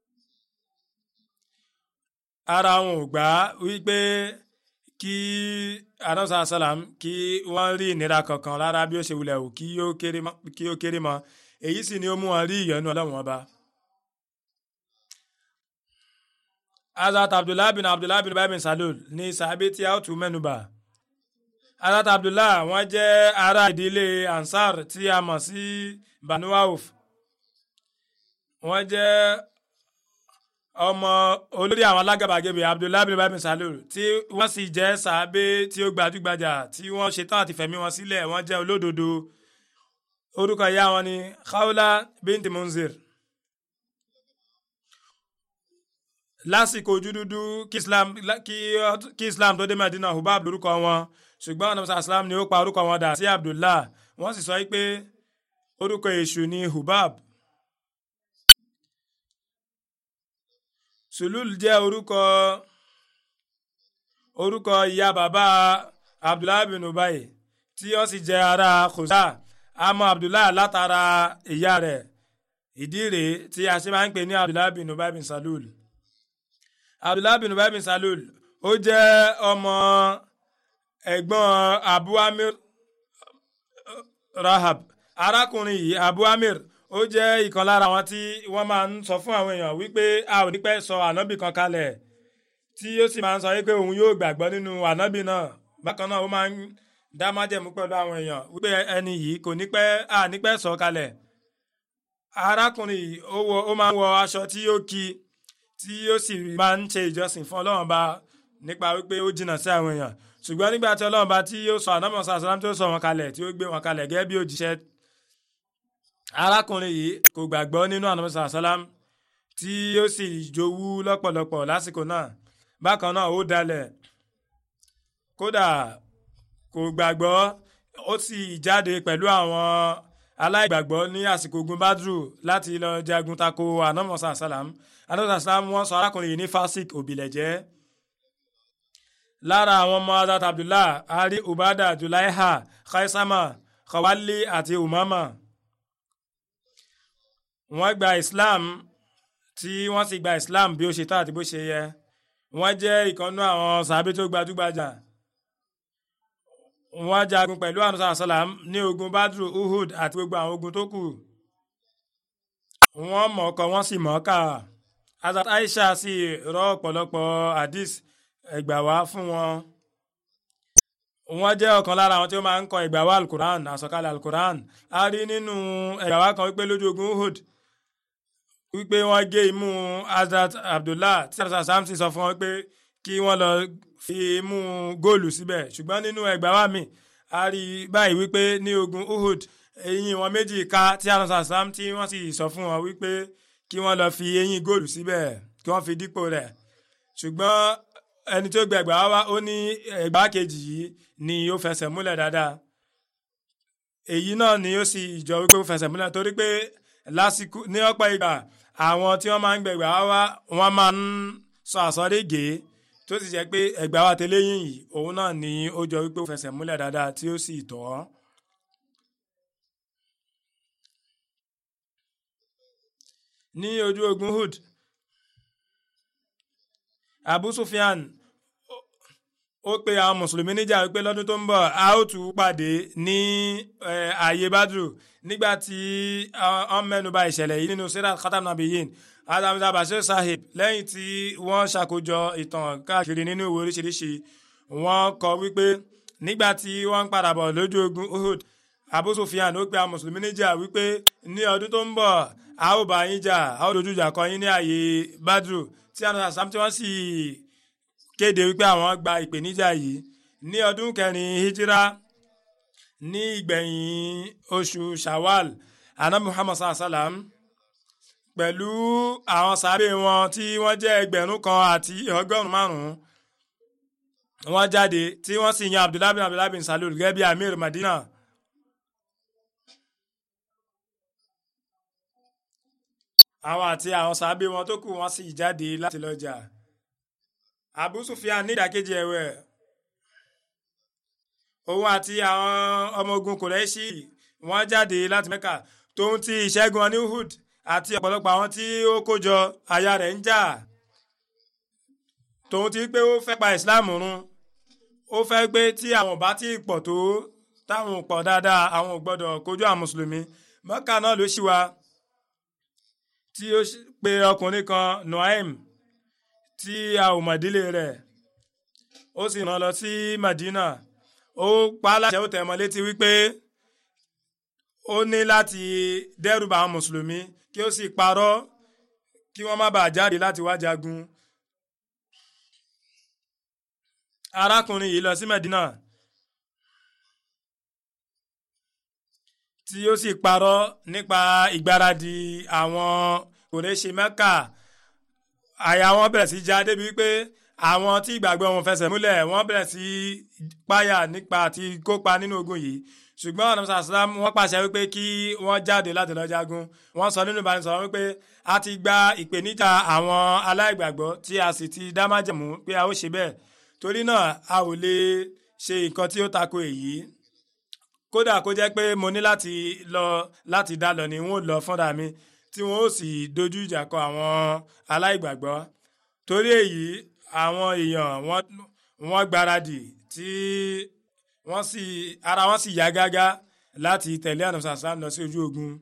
ara wọn ò gbà wípé kí anamsa salam kí wọ́n rí ìnira kankan rárá bí ó ṣe wulẹ̀ wò kí ó kéré mọ́ èyí sì ni ó mú wọn rí ìyọ́nú ọlọ́run ọba. azat abdullah bin abdullah bin babin salul ní sàbí tí a ó tún mẹ́nubà. azat abdullah wọ́n jẹ́ ará ìdílé ansar tí a mọ̀ sí banu auf. wọ́n jẹ́ ọmọ olórí àwọn alágàbàgebè abdullahi bin babin salul tí wọ́n sì jẹ́ sàábé tí ó gbajúgbajà tí wọ́n ṣetán àti fẹ̀mí wọn sílẹ̀ wọ́n jẹ́ olódodo orúkọ ìyá wọn ni khawla binti munzir lásìkò ojú dúdú kí islam kí islam tó dé medina hubab lórúkọ wọn ṣùgbọ́n ọ̀nà islam ni ó pa orúkọ wọn dà sí abdullah wọ́n sì sọ pé orúkọ èṣù ni hubab. sulul jẹ́ orúkọ orúkọ ìyá bàbá abdullahi bin ubay tí ó sì jẹ́ ará khuza àmọ́ abdullahi látara ìyá rẹ̀ ìdí rèé tí a ṣe máa ń pè ní abdullahi bin ubay bin salul abdullahi bin ubay bin salul ó jẹ́ ọmọ ẹ̀gbọ́n abu amir rahab arákùnrin yìí abu amir ó jẹ́ ìkan lára àwọn tí wọ́n máa ń sọ fún àwọn èèyàn wípé a ò ní pẹ́ sọ ànábì kan kalẹ̀ tí ó sì máa ń sọ wípé òun yóò gbàgbọ́ nínú ànábì náà bákan náà ó máa ń dá májẹ̀mú pẹ̀lú àwọn èèyàn wípé ẹni yìí kò ní pẹ́ a ní pẹ́ sọ kalẹ̀ arákùnrin yìí ó máa ń wọ aṣọ tí ó ki tí ó sì máa ń ṣe ìjọsìn fún ọlọ́run bá nípa wípé ó jìnnà sí àwọn èèyàn ṣùgbọ́n nígbà tí ọlọ́run bá tí ó sọ ànábì sàlám tó sọ wọn kalẹ̀ tí ó gbé wọn kalẹ̀ gẹ́gẹ́ bí òjíṣẹ́ arákùnrin yìí kò gbàgbọ́ nínú ànàmọ́sá sálám tí ó sì jowú lọ́pọ̀lọpọ̀ lásìkò náà bákan náà ó dalẹ̀ kódà kò gbàgbọ́ ó sì jáde pẹ̀lú àwọn aláìgbàgbọ́ ní àsìkò ogun badru láti lọ jagun tako ànàmọ́sá sálám ànàmọ́sá sálám wọ́n sọ arákùnrin yìí ní fásik òbílẹ̀jẹ́ lára àwọn ọmọ azat abdullah ari ubada julaiha khaisama khawali àti umama wọ́n gba islam tí wọ́n sì gba islam bí ó ṣe tó àti bó ṣe yẹ wọ́n jẹ́ ìkànnú àwọn sàbí tó gbajúgbajà wọ́n jagun pẹ̀lú ànúsà sàlám ní ogun badru uhud àti gbogbo àwọn ogun tó kù wọ́n mọ̀ọ́kọ wọ́n sì mọ̀ọ́kà azat aisha sì rọ ọ̀pọ̀lọpọ̀ hadith ẹgbà wá fún wọn wọ́n jẹ́ ọ̀kan lára àwọn tí ó máa ń kọ ẹgbà wá alukuran àsọkalẹ̀ alukuran a rí nínú ẹgbà wá kan wípé lójú ogun uhud wípé wọ́n gé imú Hazrat Abdullah tí Hazrat Samson sọ fún wọn pé kí wọ́n lọ fi imú góòlù síbẹ̀ ṣùgbọ́n nínú ẹgbàá wa mi a rí báyìí wípé ní ogun Uhud eyín wọn méjì ká tí Hazrat Sam tí wọ́n sì sọ fún wọn wípé kí wọ́n lọ fi eyín góòlù síbẹ̀ kí wọ́n fi dípò rẹ̀ ṣùgbọ́n ẹni tó gbẹ ẹgbàá wa ó ní ẹgbàá kejì yìí ni ó fẹsẹ̀ múlẹ̀ dáadáa èyí náà ni ó sì jọ wípé ó fẹsẹ̀ múlẹ̀ torí pé lásìkò ní ọ̀pọ̀ ìgbà àwọn tí wọ́n máa ń gbẹ̀gbà wá wọ́n máa ń sọ àsọdégé tó sì jẹ́ pé ẹ̀gbà wa tẹ́lẹ̀ yìn yìí òun náà ni ó jọ wípé ó fẹsẹ̀ múlẹ̀ dáadáa tí ó sì tọ́. ní ojú ogun Hud Abu Sufyan ó pe àwọn mùsùlùmí níjà wípé lọ́dún tó ń bọ̀ a ó tún pàdé ní ààyè Badru nígbà tí wọ́n mẹ́nuba ìṣẹ̀lẹ̀ yìí nínú sirat khatam nabiyin adamza bashir sahib lẹ́yìn tí wọ́n ṣàkójọ ìtàn káàkiri nínú ìwé oríṣiríṣi wọ́n kọ wípé nígbà tí wọ́n ń padà bọ̀ lójú ogun Uhud Abu Sufyan ó pe àwọn mùsùlùmí níjà wípé ní ọdún tó ń bọ̀ a ó bá yín jà a ó dojú ìjà kọ yín ní ààyè Badru tí àwọn àṣàm tí wọ́n sì kéde wípé àwọn gba ìpèníjà yìí ní ọdún kẹrin hijira ní ìgbẹ̀yìn oṣù shawal anabi muhammad sallam pẹ̀lú àwọn sábẹ́ wọn tí wọ́n jẹ́ ẹgbẹ̀rún kan àti ọgọ́rùn-ún márùn-ún wọ́n jáde tí wọ́n sì yan abdullahi bin abdullahi bin salul gẹ́gẹ́ bí amir madina. àwọn àti àwọn sábẹ́ wọn tó kù wọ́n sì jáde láti lọ jà. abu sufyan ní ìdàkejì ẹ̀wẹ̀ òun àti àwọn ọmọ ogun kòrẹ́ṣì wọ́n jáde láti mẹ́kà tóun ti ìṣẹ́gun ní uhud àti ọ̀pọ̀lọpọ̀ àwọn tí ó kójọ aya rẹ̀ ń jà tòun ti pé ó fẹ́ pa islam run ó fẹ́ pé tí àwọn bá ti pọ̀ tó táwọn pọ̀ dáadáa àwọn ò gbọ́dọ̀ kojú àwọn mùsùlùmí mọ́kà náà ló ṣì wá tí ó pe ọkùnrin kan noaim tí a ò mọ̀ ìdílé rẹ̀ ó sì rán lọ sí madina ó pa á láṣẹ ó tẹ̀ mọ́ létí wípé ó ní láti dẹ́rùbà àwọn mùsùlùmí kí ó sì parọ́ kí wọ́n má bàa jáde láti wá jagun. arákùnrin yìí lọ sí Medina tí ó sì parọ́ nípa ìgbáradì àwọn kòrèṣe Mẹ́kà àyà wọn bẹ̀rẹ̀ sí já débi wípé àwọn tí ìgbàgbọ́ wọn fẹsẹ̀ múlẹ̀ wọ́n bẹ̀rẹ̀ sí páyà nípa àti kópa nínú ogun yìí ṣùgbọ́n ọ̀nà sàlám wọ́n pàṣẹ wípé kí wọ́n jáde láti lọ jagun wọ́n sọ nínú ìbánisọ̀rọ̀ wípé a ti gba ìpèníjà àwọn aláìgbàgbọ́ tí a sì ti dá májẹ̀mú pé a ó ṣe bẹ́ẹ̀ torí náà a ò lè ṣe nǹkan tí ó tako èyí kódà kó jẹ́ pé mo ní láti lọ láti dá lọ ni n ó lọ fúnra mi tí wọ́n ó sì dojú ìjà kọ àwọn aláìgbàgbọ́ torí èyí àwọn èèyàn wọ́n gbáradì tí wọ́n sì ara wọn sì yá gágá láti tẹ̀lé ànàmọ́sá sàm lọ sí ojú ogun.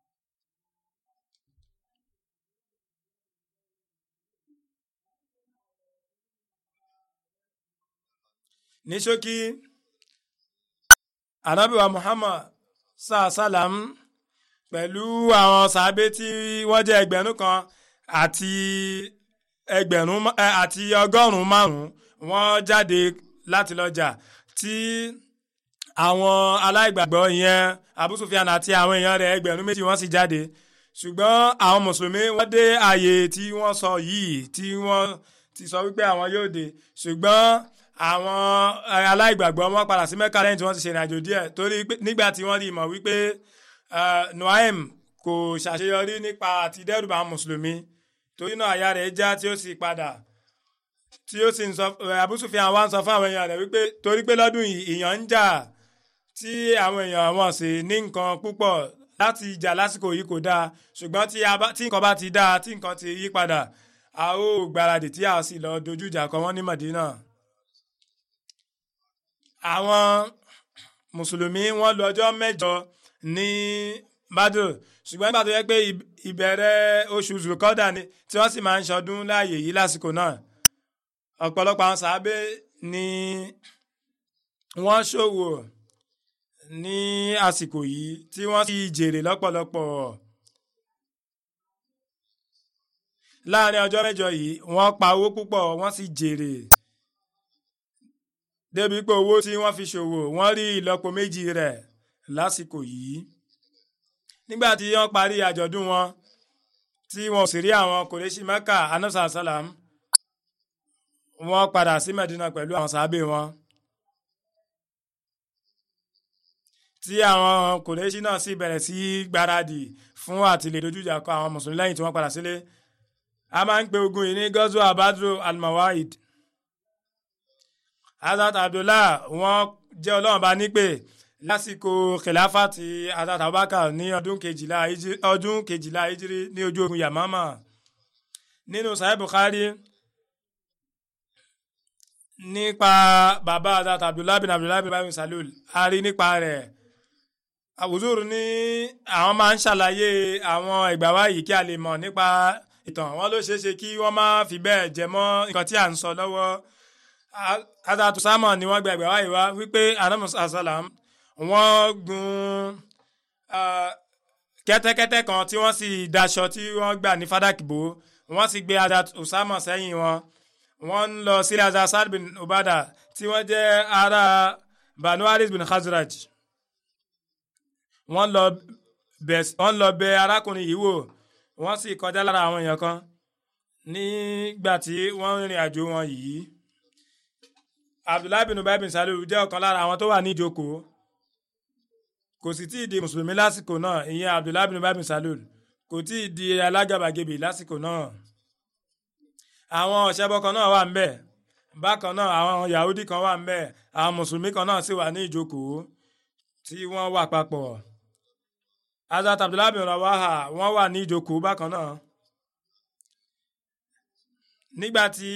ní ṣókí anabiwa muhammad sàlám pẹ̀lú àwọn sàábé tí wọ́n jẹ́ ẹgbẹ̀rún kan àti ẹgbẹ̀rún àti ọgọ́rùn-ún márùn-ún wọ́n jáde láti lọ jà tí àwọn aláìgbàgbọ́ ìyẹn Abu Sufyan àti àwọn èèyàn rẹ̀ ẹgbẹ̀rún méjì wọ́n sì jáde ṣùgbọ́n àwọn mùsùlùmí wọ́n dé ààyè tí wọ́n sọ yìí tí wọ́n ti sọ wípé àwọn yóò dé ṣùgbọ́n àwọn aláìgbàgbọ́ wọ́n padà sí Mẹ́kà lẹ́yìn tí wọ́n ti ṣe ìrìnàjò díẹ̀ torí nígbà tí wọ́n rí mọ̀ wípé Nuaim kò ṣàṣeyọrí nípa àti dẹ́rùbà àwọn mùsùlùmí torí náà àyà rẹ̀ já tí ó sì padà tí ó sì ń sọ Abu Sufyan wá ń sọ fún àwọn èèyàn rẹ̀ wípé torí pé lọ́dún yìí ìyàn ń jà tí àwọn èèyàn wọn sì ní nǹkan púpọ̀ láti jà lásìkò yìí kò dáa ṣùgbọ́n tí nǹkan bá ti dáa tí nǹkan ti yí padà a ó gbáradì tí a sì lọ dojú ìjà kọ wọ́n ní Madina. àwọn mùsùlùmí wọ́n lu ọjọ́ mẹ́jọ ní Badr ṣùgbọ́n nígbà tó yẹ pé ìbẹ̀rẹ̀ oṣù zulukọ́dà ni tí wọ́n sì máa ń ṣọdún láàyè yìí lásìkò náà ọ̀pọ̀lọpọ̀ àwọn sàábé ni wọ́n ṣòwò ní àsìkò yìí tí wọ́n sì jèrè lọ́pọ̀lọpọ̀ láàrin ọjọ́ mẹ́jọ yìí wọ́n pa owó púpọ̀ wọ́n sì jèrè débi pé owó tí wọ́n fi ṣòwò wọ́n rí ìlọ́po méjì rẹ̀ lásìkò yìí nígbà tí wọ́n parí àjọ̀dún wọn tí wọ́n sì rí àwọn kòrèṣì Mẹ́kà anamsa salam wọ́n padà sí Mẹ́dínà pẹ̀lú àwọn sàábé wọn tí àwọn kòrèṣì náà sì bẹ̀rẹ̀ sí gbáradì fún àtìlè dojújà kọ àwọn mùsùlùmí lẹ́yìn tí wọ́n padà sílé a máa ń pe ogun yìí ní gọ́zọ́ abadro almawahid Hazrat Abdullah wọ́n jẹ́ ọlọ́run bá nípè lásìkò kìláfà ti Hazrat Abubakar ní ọdún kejìlá ọdún kejìlá ìjírí ní ojú ogun Yamama nínú Sahih Bukhari nípa bàbá Hazrat Abdullah bin Abdullah bin Babi Salul a rí nípa rẹ̀ àwùjọ́rù ní àwọn máa ń ṣàlàyé àwọn ìgbà wáyìí kí a lè mọ̀ nípa ìtàn wọn ló ṣeé ṣe kí wọ́n má fi bẹ́ẹ̀ jẹ mọ́ nǹkan tí à ń sọ lọ́wọ́ Hazrat Usama ni wọ́n gba ìgbà wáyìí wá wípé anamu asalam wọ́n gun kẹ́tẹ́kẹ́tẹ́ kan tí wọ́n sì daṣọ tí wọ́n gbà ní fadakbo wọ́n sì gbé Hazrat Usama sẹ́yìn wọn wọ́n ń lọ sílẹ̀ Hazrat Saad bin Ubada tí wọ́n jẹ́ ará Banu Haris bin Khazraj wọ́n lọ bẹ̀ arákùnrin yìí wò wọ́n sì kọjá lára àwọn èèyàn kan nígbà tí wọ́n ń rìnrìn àjò wọn yìí abdullahi bin ubay bin salul jẹ́ ọ̀kan lára àwọn tó wà ní ìjókòó kò sì tí ì di mùsùlùmí lásìkò náà ìyẹn abdullahi bin ubay bin salul kò tí ì di alágàbàgebè lásìkò náà àwọn ọ̀ṣẹ́bọ kan náà wà ń bẹ̀ bákan náà àwọn yahudi kan wà ń bẹ̀ àwọn mùsùlùmí kan náà sì wà ní ìjókòó tí wọ́n wà papọ̀ azat abdullahi bin rawaha wọ́n wà ní ìjókòó bákan náà nígbà tí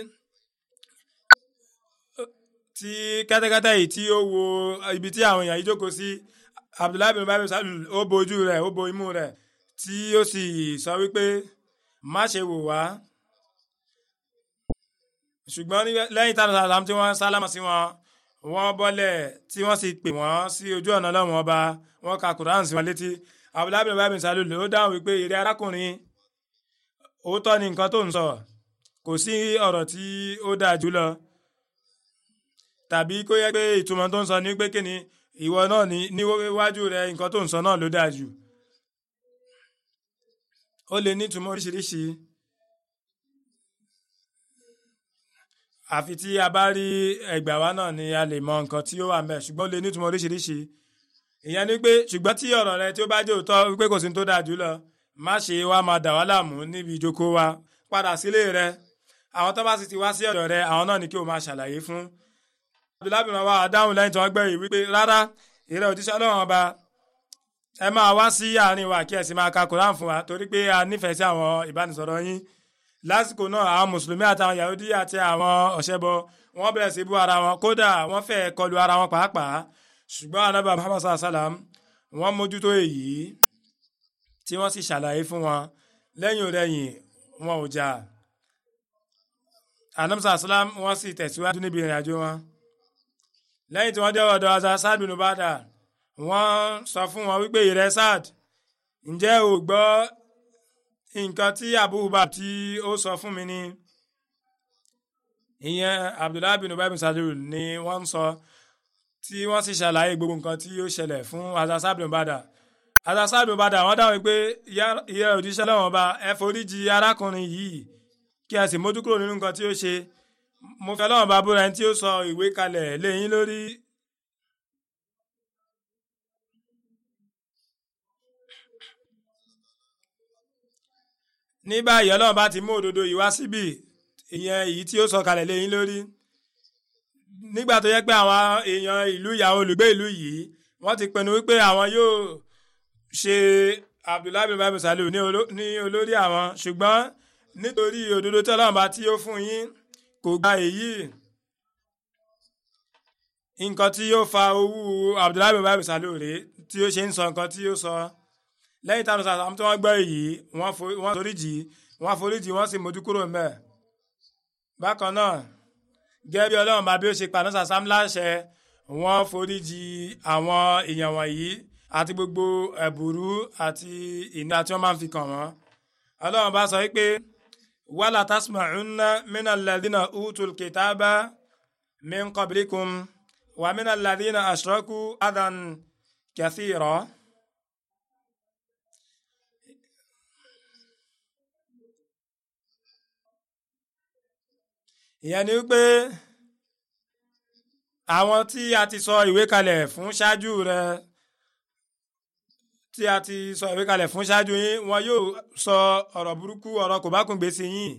tí kẹ́tẹ́kẹ́tẹ́ yìí tí ó wo ibi tí àwọn èèyàn yìí jókòó sí abdullahi bin babi salul ó bo ojú rẹ̀ ó bo imú rẹ̀ tí ó sì sọ wípé má ṣe wò wá ṣùgbọ́n lẹ́yìn táwọn sàlám tí wọ́n sálámà sí wọn wọ́n bọ́lẹ̀ tí wọ́n sì pè wọ́n sí ojú ọ̀nà lọ́wọ́n ọba wọ́n ka quran sí wọn létí abdullahi bin babi salul ó dáhùn wípé ìrẹ́ arákùnrin òótọ́ ni nǹkan tó ń sọ kò sí ọ̀rọ̀ tí ó dáa jù lọ tàbí kó yẹ pé ìtumọ̀ tó ń sọ ní pé kíni ìwọ náà ní níwájú rẹ nǹkan tó ń sọ náà ló dáa jù ó lè ní ìtumọ̀ oríṣiríṣi àfi tí a bá rí ẹgbàá wa náà ni a lè mọ nǹkan tí ó wà ńbẹ̀ ṣùgbọ́n ó lè ní ìtumọ̀ oríṣiríṣi ìyẹn ni pé ṣùgbọ́n tí ọ̀rọ̀ rẹ tí ó bá jẹ́ òótọ́ wípé kò sí tó dáa jù lọ má ṣe wá máa dà wá láàmú níbi ìjókòó wa padà sílé rẹ àwọn tó bá sì ti wá sí ọ̀dọ̀ rẹ àwọn náà ni kí o máa ṣàlàyé fún abdullahi bin wa dáhùn lẹ́yìn tí wọ́n gbẹ̀yìn wípé rárá ìrẹ́ òjíṣẹ́ ọlọ́run ọba ẹ máa wá sí àárín wa kí ẹ sì máa ka koran fún wa torí pé a nífẹ̀ẹ́ sí àwọn ìbánisọ̀rọ̀ yín lásìkò náà àwọn mùsùlùmí àtàwọn yahudi àti àwọn ọ̀ṣẹ́bọ wọ́n bẹ̀rẹ̀ sí bú ara wọn kódà wọ́n fẹ́ kọlu ara wọn pàápàá ṣùgbọ́n anábà muhammad sallam wọ́n mójútó èyí tí wọ́n sì ṣàlàyé fún wọn lẹ́yìn òrẹ́yìn wọn ò jà anábà sallam wọ́n sì tẹ̀síwájú níbi ìrìn àjò wọn lẹ́yìn tí wọ́n dé ọ̀dọ̀ azà Saad bin Ubada wọ́n sọ fún wọn wípé ìrẹ́ Saad ǹjẹ́ o gbọ́ nǹkan tí Abu Hubab tí ó sọ fún mi ni ìyẹn Abdullahi bin Ubay bin Salul ni wọ́n ń sọ tí wọ́n sì ṣàlàyé gbogbo nǹkan tí ó ṣẹlẹ̀ fún azà Saad bin Ubada azà Saad bin Ubada wọ́n dáhùn pé ìyá òjíṣẹ́ lọ́wọ́n ọba ẹ foríjì arákùnrin yìí kí ẹ sì mójú kúrò nínú nǹkan tí ó ṣe mo fẹ́ lọ́wọ́n bá búra ẹni tí ó sọ ìwé kalẹ̀ léyìn lórí. ní báyìí ọlọ́run bá ti mú òdodo yìí wá síbì ìyẹn èyí tí ó sọ kalẹ̀ léyìn lórí. nígbà tó yẹ pé àwọn èèyàn ìlú ìyàwó olùgbé ìlú yìí wọ́n ti pinnu wípé àwọn yóò ṣe Abdullahi bin babu salu ní olórí àwọn ṣùgbọ́n nítorí òdodo tí ọlọ́run bá tí ó fún yín kò gba èyí nǹkan tí yóò fa owó abdullahi bin babu salore tí ó ṣe ń sọ nǹkan tí ó sọ lẹ́yìn táwọn sàlámù tí wọ́n gbọ́ èyí wọ́n foríjì wọ́n foríjì wọ́n sì mójú kúrò ńbẹ̀ bákan náà gẹ́gẹ́ bí ọlọ́run bá bí ó ṣe pa náà sàlámù láṣẹ wọ́n foríjì àwọn èèyàn wọ̀nyí àti gbogbo ẹ̀bùrú àti ìnira tí wọ́n máa ń fi kàn wọ́n ọlọ́run bá sọ wípé wala tasma'unna min alladhina utul kitaba min qablikum wa min alladhina ashraku adan kathira. ìyẹn ni wípé àwọn tí a ti sọ ìwé kalẹ̀ fún ṣáájú rẹ tí a ti sọ ìwé kalẹ̀ fún ṣáájú yín wọn yóò sọ ọ̀rọ̀ burúkú ọ̀rọ̀ kò bá kún gbèsè yín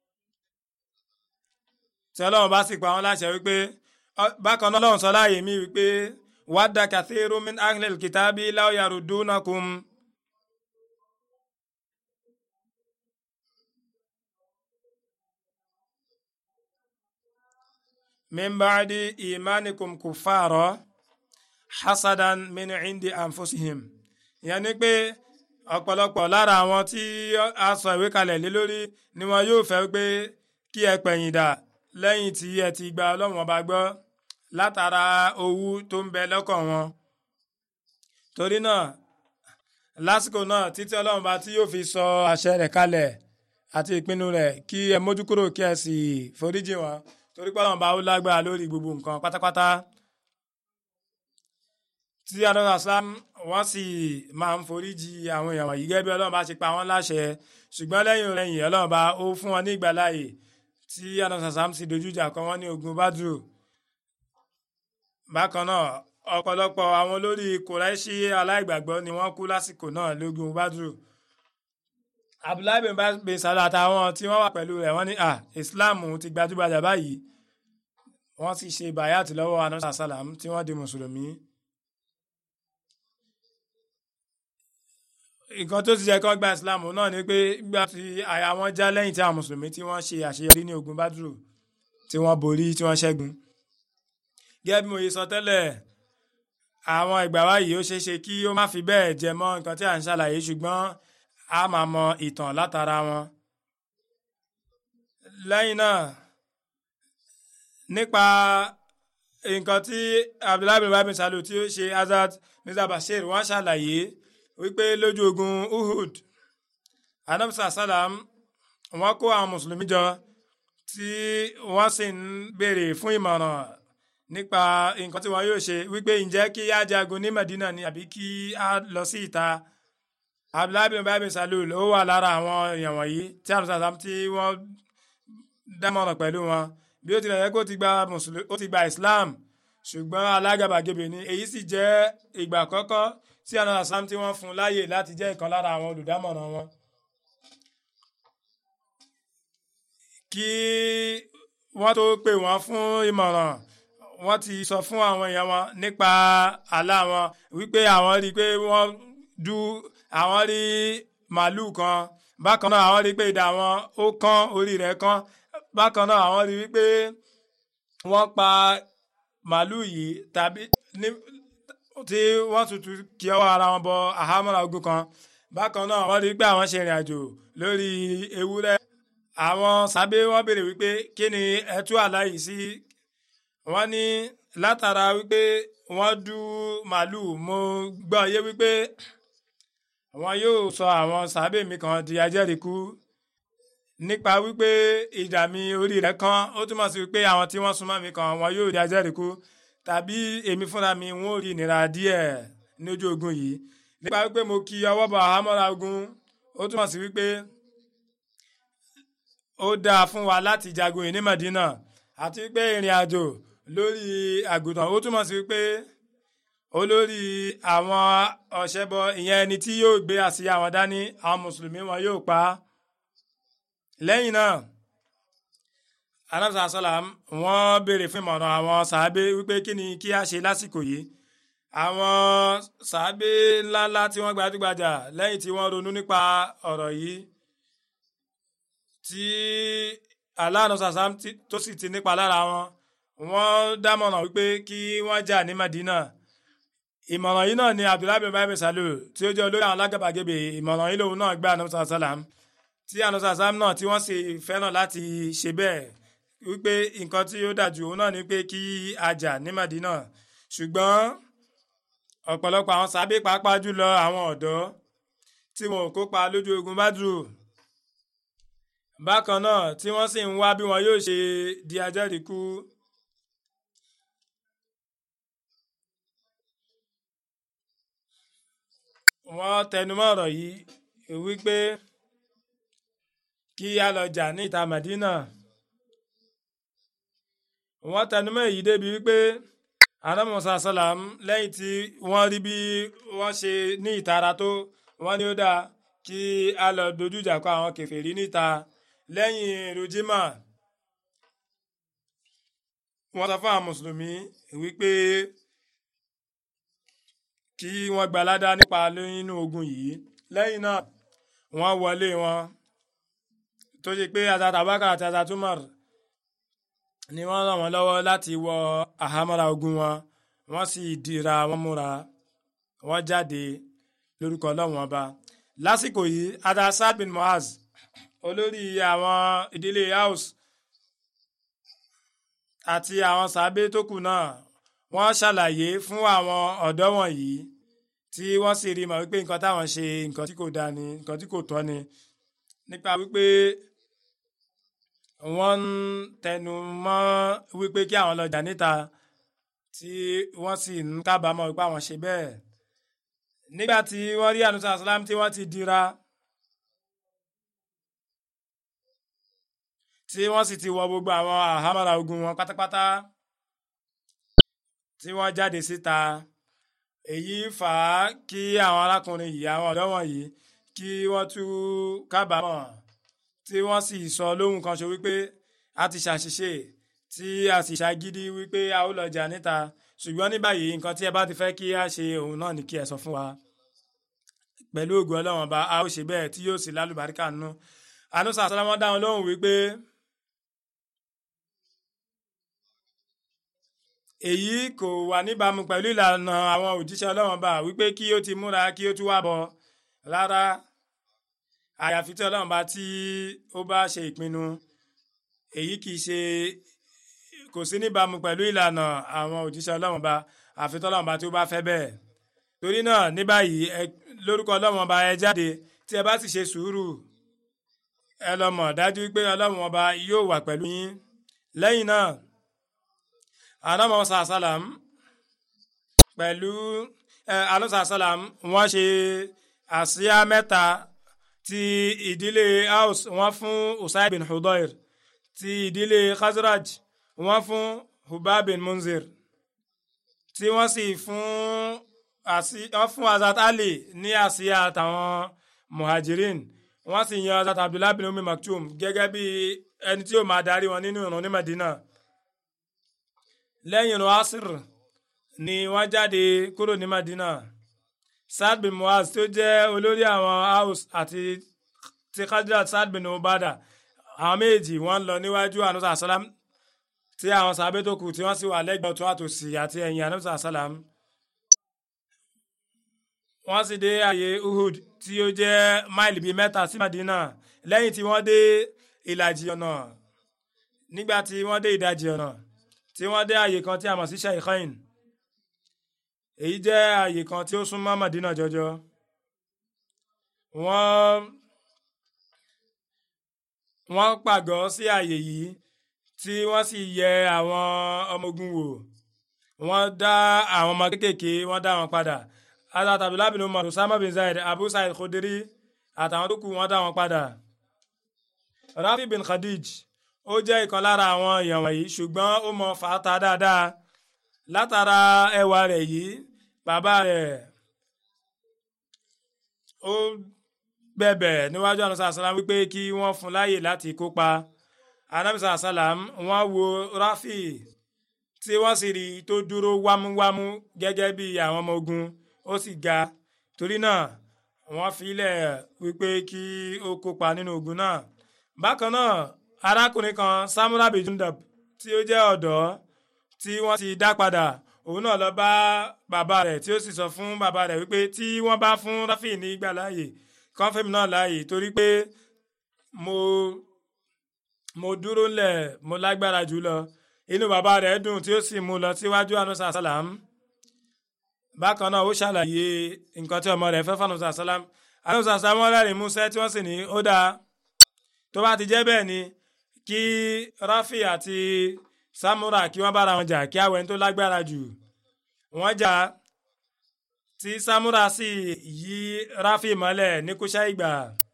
tí ọlọ́run bá sì pa wọn láṣẹ wípé bákan náà ọlọ́run sọ láàyè mí wípé wadda kathiru min ahlil kitabi law yarudunakum. min ba'di imanikum kuffara hasadan min indi anfusihim ìyẹn ni pé ọ̀pọ̀lọpọ̀ lára àwọn tí a sọ ìwé kalẹ̀ lé lórí ni wọn yóò fẹ́ pé kí ẹ pẹ̀yìn dà lẹ́yìn tí ẹ ti gba ọlọ́run ọba gbọ́ látara owú tó ń bẹ lọ́kàn wọn. torí náà lásìkò náà títí ọlọ́run bá tí yóò fi sọ àṣẹ rẹ̀ kalẹ̀ àti ìpinnu rẹ̀ kí ẹ mójú kúrò kí ẹ sì foríjì wọn torí pé ọlọ́run bá ó lágbára lórí gbogbo nǹkan pátápátá tí adọ́nà sam wọ́n sì máa ń foríjì àwọn èèyàn wọ̀nyí gẹ́gẹ́ bí ọlọ́run bá ṣe pa wọ́n láṣẹ ṣùgbọ́n lẹ́yìn rẹ̀yìn ọlọ́run bá ó fún wọn ní ìgbàláyè tí anasasam sì dojú ìjà kọ wọ́n ní ogun badru bákan náà ọ̀pọ̀lọpọ̀ àwọn olórí kùráìṣì aláìgbàgbọ́ ni wọ́n kú lásìkò náà lógun badru abdullahi bin bin salah àtàwọn tí wọ́n wà pẹ̀lú rẹ̀ wọ́n ní à islam ti gbajúgbajà báyìí wọ́n sì ṣe bayat lọ́wọ́ anasa salam tí wọ́n di mùsùlùmí. nǹkan tó ti jẹ́ kó gba islam náà ni pé gbà tí àyà wọn já lẹ́yìn tí àwọn mùsùlùmí tí wọ́n ṣe àṣeyọrí ní ogun badru tí wọ́n borí tí wọ́n ṣẹ́gun. gẹ́gẹ́ bí mo yẹ sọ tẹ́lẹ̀ àwọn ìgbà wáyé ó ṣeé ṣe kí ó má fi bẹ́ẹ̀ jẹ mọ́ nǹkan tí à ń ṣàlàyé ṣùgbọ́n a máa mọ ìtàn látara wọn. lẹ́yìn náà nípa nǹkan tí abdullahi bin babin salu tí ó ṣe azad mirza bashir wọ́n ṣàlàyé wípé lójú ogun uhud anamsa salam wọ́n kó àwọn mùsùlùmí jọ tí wọ́n sì ń béèrè fún ìmọ̀ràn nípa nǹkan tí wọ́n yóò ṣe wípé ǹjẹ́ kí á jagun ní medina ni àbí kí á lọ sí ìta abdullahi bin babin salul ó wà lára àwọn èèyàn wọ̀nyí tí àwọn sàlám tí wọ́n dámọ̀ràn pẹ̀lú wọn bí ó tilẹ̀ yẹ kó ti gba mùsùlùmí ó ti gba islam ṣùgbọ́n alágàbàgebè ni èyí sì jẹ́ ìgbà àkọ́kọ́ tí àwọn sàlám tí wọ́n fún láàyè láti jẹ́ ìkan lára àwọn olùdámọ̀ràn wọn. kí wọ́n tó pè wọ́n fún ìmọ̀ràn wọ́n ti sọ fún àwọn èèyàn wọn nípa àlá wọn wípé àwọn rí i pé wọ́n du àwọn rí màálù kan bákan náà àwọn rí pé ìdá wọn ó kán orí rẹ̀ kán bákan náà àwọn rí wípé wọ́n pa màálù yìí tàbí ní tí wọ́n tutù kí ọwọ́ ara wọn bọ àhámọ́ra ogun kan bákan náà wọ́n rí pé àwọn ṣe ìrìn àjò lórí ewúrẹ́ àwọn sábẹ́ wọ́n béèrè wípé kí ni ẹtú àlá yìí sí wọ́n ní látara wípé wọ́n du màálù mo gbọ́ yé wípé wọn yóò sọ àwọn sàábẹ̀ mi kan di ajẹ́rìíkú nípa wípé ìdá mi orí rẹ̀ kan ó túmọ̀ sí wípé àwọn tí wọ́n súnmọ́ mi kan wọn yóò di ajẹ́rìíkú tàbí èmi fúnra mi wọn ò rí ìnira díẹ̀ ní ojú ogun yìí nípa wípé mo kí ọwọ́ bọ̀ àhámọ́ra ogun ó túmọ̀ sí wípé ó dáa fún wa láti jagun yìí ní Madina àti wípé ìrìn àjò lórí àgùntàn ó túmọ̀ sí wípé olórí àwọn ọ̀ṣẹ́bọ ìyẹn ẹni tí yóò gbé àsíá wọn dání àwọn mùsùlùmí wọn yóò pa á lẹ́yìn náà anamsa salam wọ́n béèrè fún ìmọ̀ràn àwọn sàábé wípé kí ni kí a ṣe lásìkò yìí àwọn sàábé ńláńlá tí wọ́n gbajúgbajà lẹ́yìn tí wọ́n ronú nípa ọ̀rọ̀ yìí tí aláàánú sàsám tó sì ti nípa lára wọn wọ́n dámọ̀ràn wípé kí wọ́n jà ní Madina ìmọ̀ràn yìí náà ni abdullahi bin bayi salu tí ó jẹ́ olórí àwọn alágàbàgebè ìmọ̀ràn yìí lòun náà gbé anamusa salam tí anamusa salam náà tí wọ́n sì fẹ́ràn láti ṣe bẹ́ẹ̀ wípé nǹkan tí ó dájú òun náà ni pé kí a jà ní Madina ṣùgbọ́n ọ̀pọ̀lọpọ̀ àwọn sábẹ́ pàápàá jùlọ àwọn ọ̀dọ́ tí wọn ò kópa lójú ogun Badru bákan náà tí wọ́n sì ń wá bí wọn yóò ṣe di ajẹ́rìíkú wọ́n tẹnumọ́ ọ̀rọ̀ yìí wípé kí a lọ jà ní ìta Madina wọ́n tẹnumọ́ èyí débi wípé anamusa salam lẹ́yìn tí wọ́n rí bí wọ́n ṣe ní ìtara tó wọ́n ní ó dáa kí a lọ dojú ìjà kọ àwọn kèfèrí níta lẹ́yìn rojima wọ́n sọ fún àwọn mùsùlùmí wípé kí wọ́n gbalada nípa nínú ogun yìí lẹ́yìn náà wọ́n wọlé wọn tó ṣe pé Hazrat Abubakar àti Hazrat Umar ni wọ́n ràn wọ́n lọ́wọ́ láti wọ àhámọ́ra ogun wọn wọ́n sì dira wọ́n múra wọ́n jáde lórúkọ Ọlọ́run ọba lásìkò yìí adasad bin Muaz olórí àwọn ìdílé house àti àwọn sàábé tó kù náà wọ́n ṣàlàyé fún àwọn ọ̀dọ́ wọ̀nyí tí wọ́n sì rí mọ̀ wípé nǹkan táwọn ṣe nǹkan tí kò dáa ni nǹkan tí kò tọ́ ni nípa wípé wọ́n ń tẹnu mọ́ wípé kí àwọn lọ jà níta tí wọ́n sì ń kábàámọ̀ wípé àwọn ṣe bẹ́ẹ̀ nígbà tí wọ́n rí ànúsà sàlám tí wọ́n ti dira tí wọ́n sì ti wọ gbogbo àwọn àhámọ́ra ogun wọn pátápátá tí wọ́n jáde síta èyí fà á kí àwọn arákùnrin yìí àwọn ọ̀dọ́ wọ̀nyí kí wọ́n tú kábàámọ̀ tí wọ́n sì sọ lóhùn kan ṣo wípé a ti ṣàṣìṣe tí a sì ṣàgídí wípé a ó lọ jà níta ṣùgbọ́n ní báyìí nǹkan tí ẹ bá ti fẹ́ kí a ṣe òun náà ni kí ẹ sọ fún wa pẹ̀lú ògùn ọlọ́run ọba a ó ṣe bẹ́ẹ̀ tí yóò sì lálùbáríkà nù ànúsà sọlọ́mọ́ dáhùn lóhùn wípé èyí kò wà níbàámu pẹ̀lú ìlànà àwọn òjíṣẹ́ ọlọ́run ọba wípé kí ó ti múra kí ó tún wá bọ̀ rárá àyàfi tí ọlọ́run bá tí ó bá ṣe ìpinnu èyí kì í ṣe kò sí níbàámu pẹ̀lú ìlànà àwọn òjíṣẹ́ ọlọ́run ọba àfi tí ọlọ́run bá tí ó bá fẹ́ bẹ́ẹ̀ torí náà ní báyìí lórúkọ ọlọ́run ọba ẹ jáde tí ẹ bá sì ṣe sùúrù ẹ lọ mọ̀ dájú pé ọlọ́run ọba yóò wà pẹ̀lú yín lẹ́yìn náà anamọ sàlám pẹ̀lú anamọ sàlám wọ́n ṣe àsíá mẹ́ta ti ìdílé Aus wọ́n fún Usai bin Hudayr ti ìdílé Khazraj wọ́n fún Hubab bin Munzir tí wọ́n sì fún wọ́n fún Azat Ali ní àsíá àtàwọn muhajirin wọ́n sì yan Azat Abdullah bin Umi Maktum gẹ́gẹ́ bí ẹni tí ó máa darí wọn nínú ìrun ní Medina lẹ́yìn ìrun asir ni wọ́n jáde kúrò ní Madina Saad bin Muaz tó jẹ́ olórí àwọn Aus àti ti Khadrat Saad bin Ubada àwọn méjì wọ́n lọ níwájú anusa salam tí àwọn sàbẹ̀ tó kù tí wọ́n sì wà lẹ́gbẹ̀ẹ́ ọ̀tún àtòsì àti ẹ̀yìn anusa salam wọ́n sì dé ààyè Uhud tí ó jẹ́ máìlì bíi mẹ́ta sí Madina lẹ́yìn tí wọ́n dé ìlàjì ọ̀nà nígbà tí wọ́n dé ìdajì ọ̀nà tí wọ́n dé àyè kan tí a mọ̀ sí Shaykhain èyí jẹ́ àyè kan tí ó súnmọ́ Madina jọjọ wọ́n wọ́n pàgọ́ sí àyè yìí tí wọ́n sì yẹ àwọn ọmọ ogun wò wọ́n dá àwọn ọmọ kéékèèké wọ́n dá wọn padà Hazrat Abdullah bin Umar Usama bin Zaid Abu Sa'id Khudri àtàwọn tó kù wọ́n dá wọn padà Rafi bin Khadij ó jẹ́ ìkan lára àwọn èèyàn wọ̀nyí ṣùgbọ́n ó mọ fàáta dáadáa látara ẹwà rẹ̀ yìí bàbá rẹ̀ ó bẹ̀bẹ̀ níwájú ànúsà sàlám wípé kí wọ́n fún láàyè láti kópa anamisa sàlám wọ́n wo Rafi tí wọ́n sì rí tó dúró wámúwámú gẹ́gẹ́ bí àwọn ọmọ ogun ó sì ga torí náà wọ́n filẹ̀ wípé kí ó kópa nínú ogun náà bákan náà arákùnrin kan samura bijundab tí ó jẹ́ ọ̀dọ́ tí wọ́n ti dá padà òun náà lọ bá bàbá rẹ̀ tí ó sì sọ fún bàbá rẹ̀ wípé tí wọ́n bá fún Rafi ní ìgbà láàyè kọ́ńfẹ́mi náà láàyè torí pé mo mo dúró lẹ̀ mo lágbára jù lọ inú bàbá rẹ̀ dùn tí ó sì mú lọ síwájú anusa salam bákan náà ó ṣàlàyé nǹkan tí ọmọ rẹ̀ fẹ́ fún anusa salam anusa salam wọ́n rẹ́rìn músẹ́ tí wọ́n sì ní ó dáa tó bá ti jẹ́ bẹ́ẹ̀ ni kí Rafi àti Samura kí wọ́n bára wọn jà kí àwọn ẹni tó lágbára jù wọ́n jà tí Samura sì yí Rafi mọ́lẹ̀ ní kúṣẹ́ ìgbà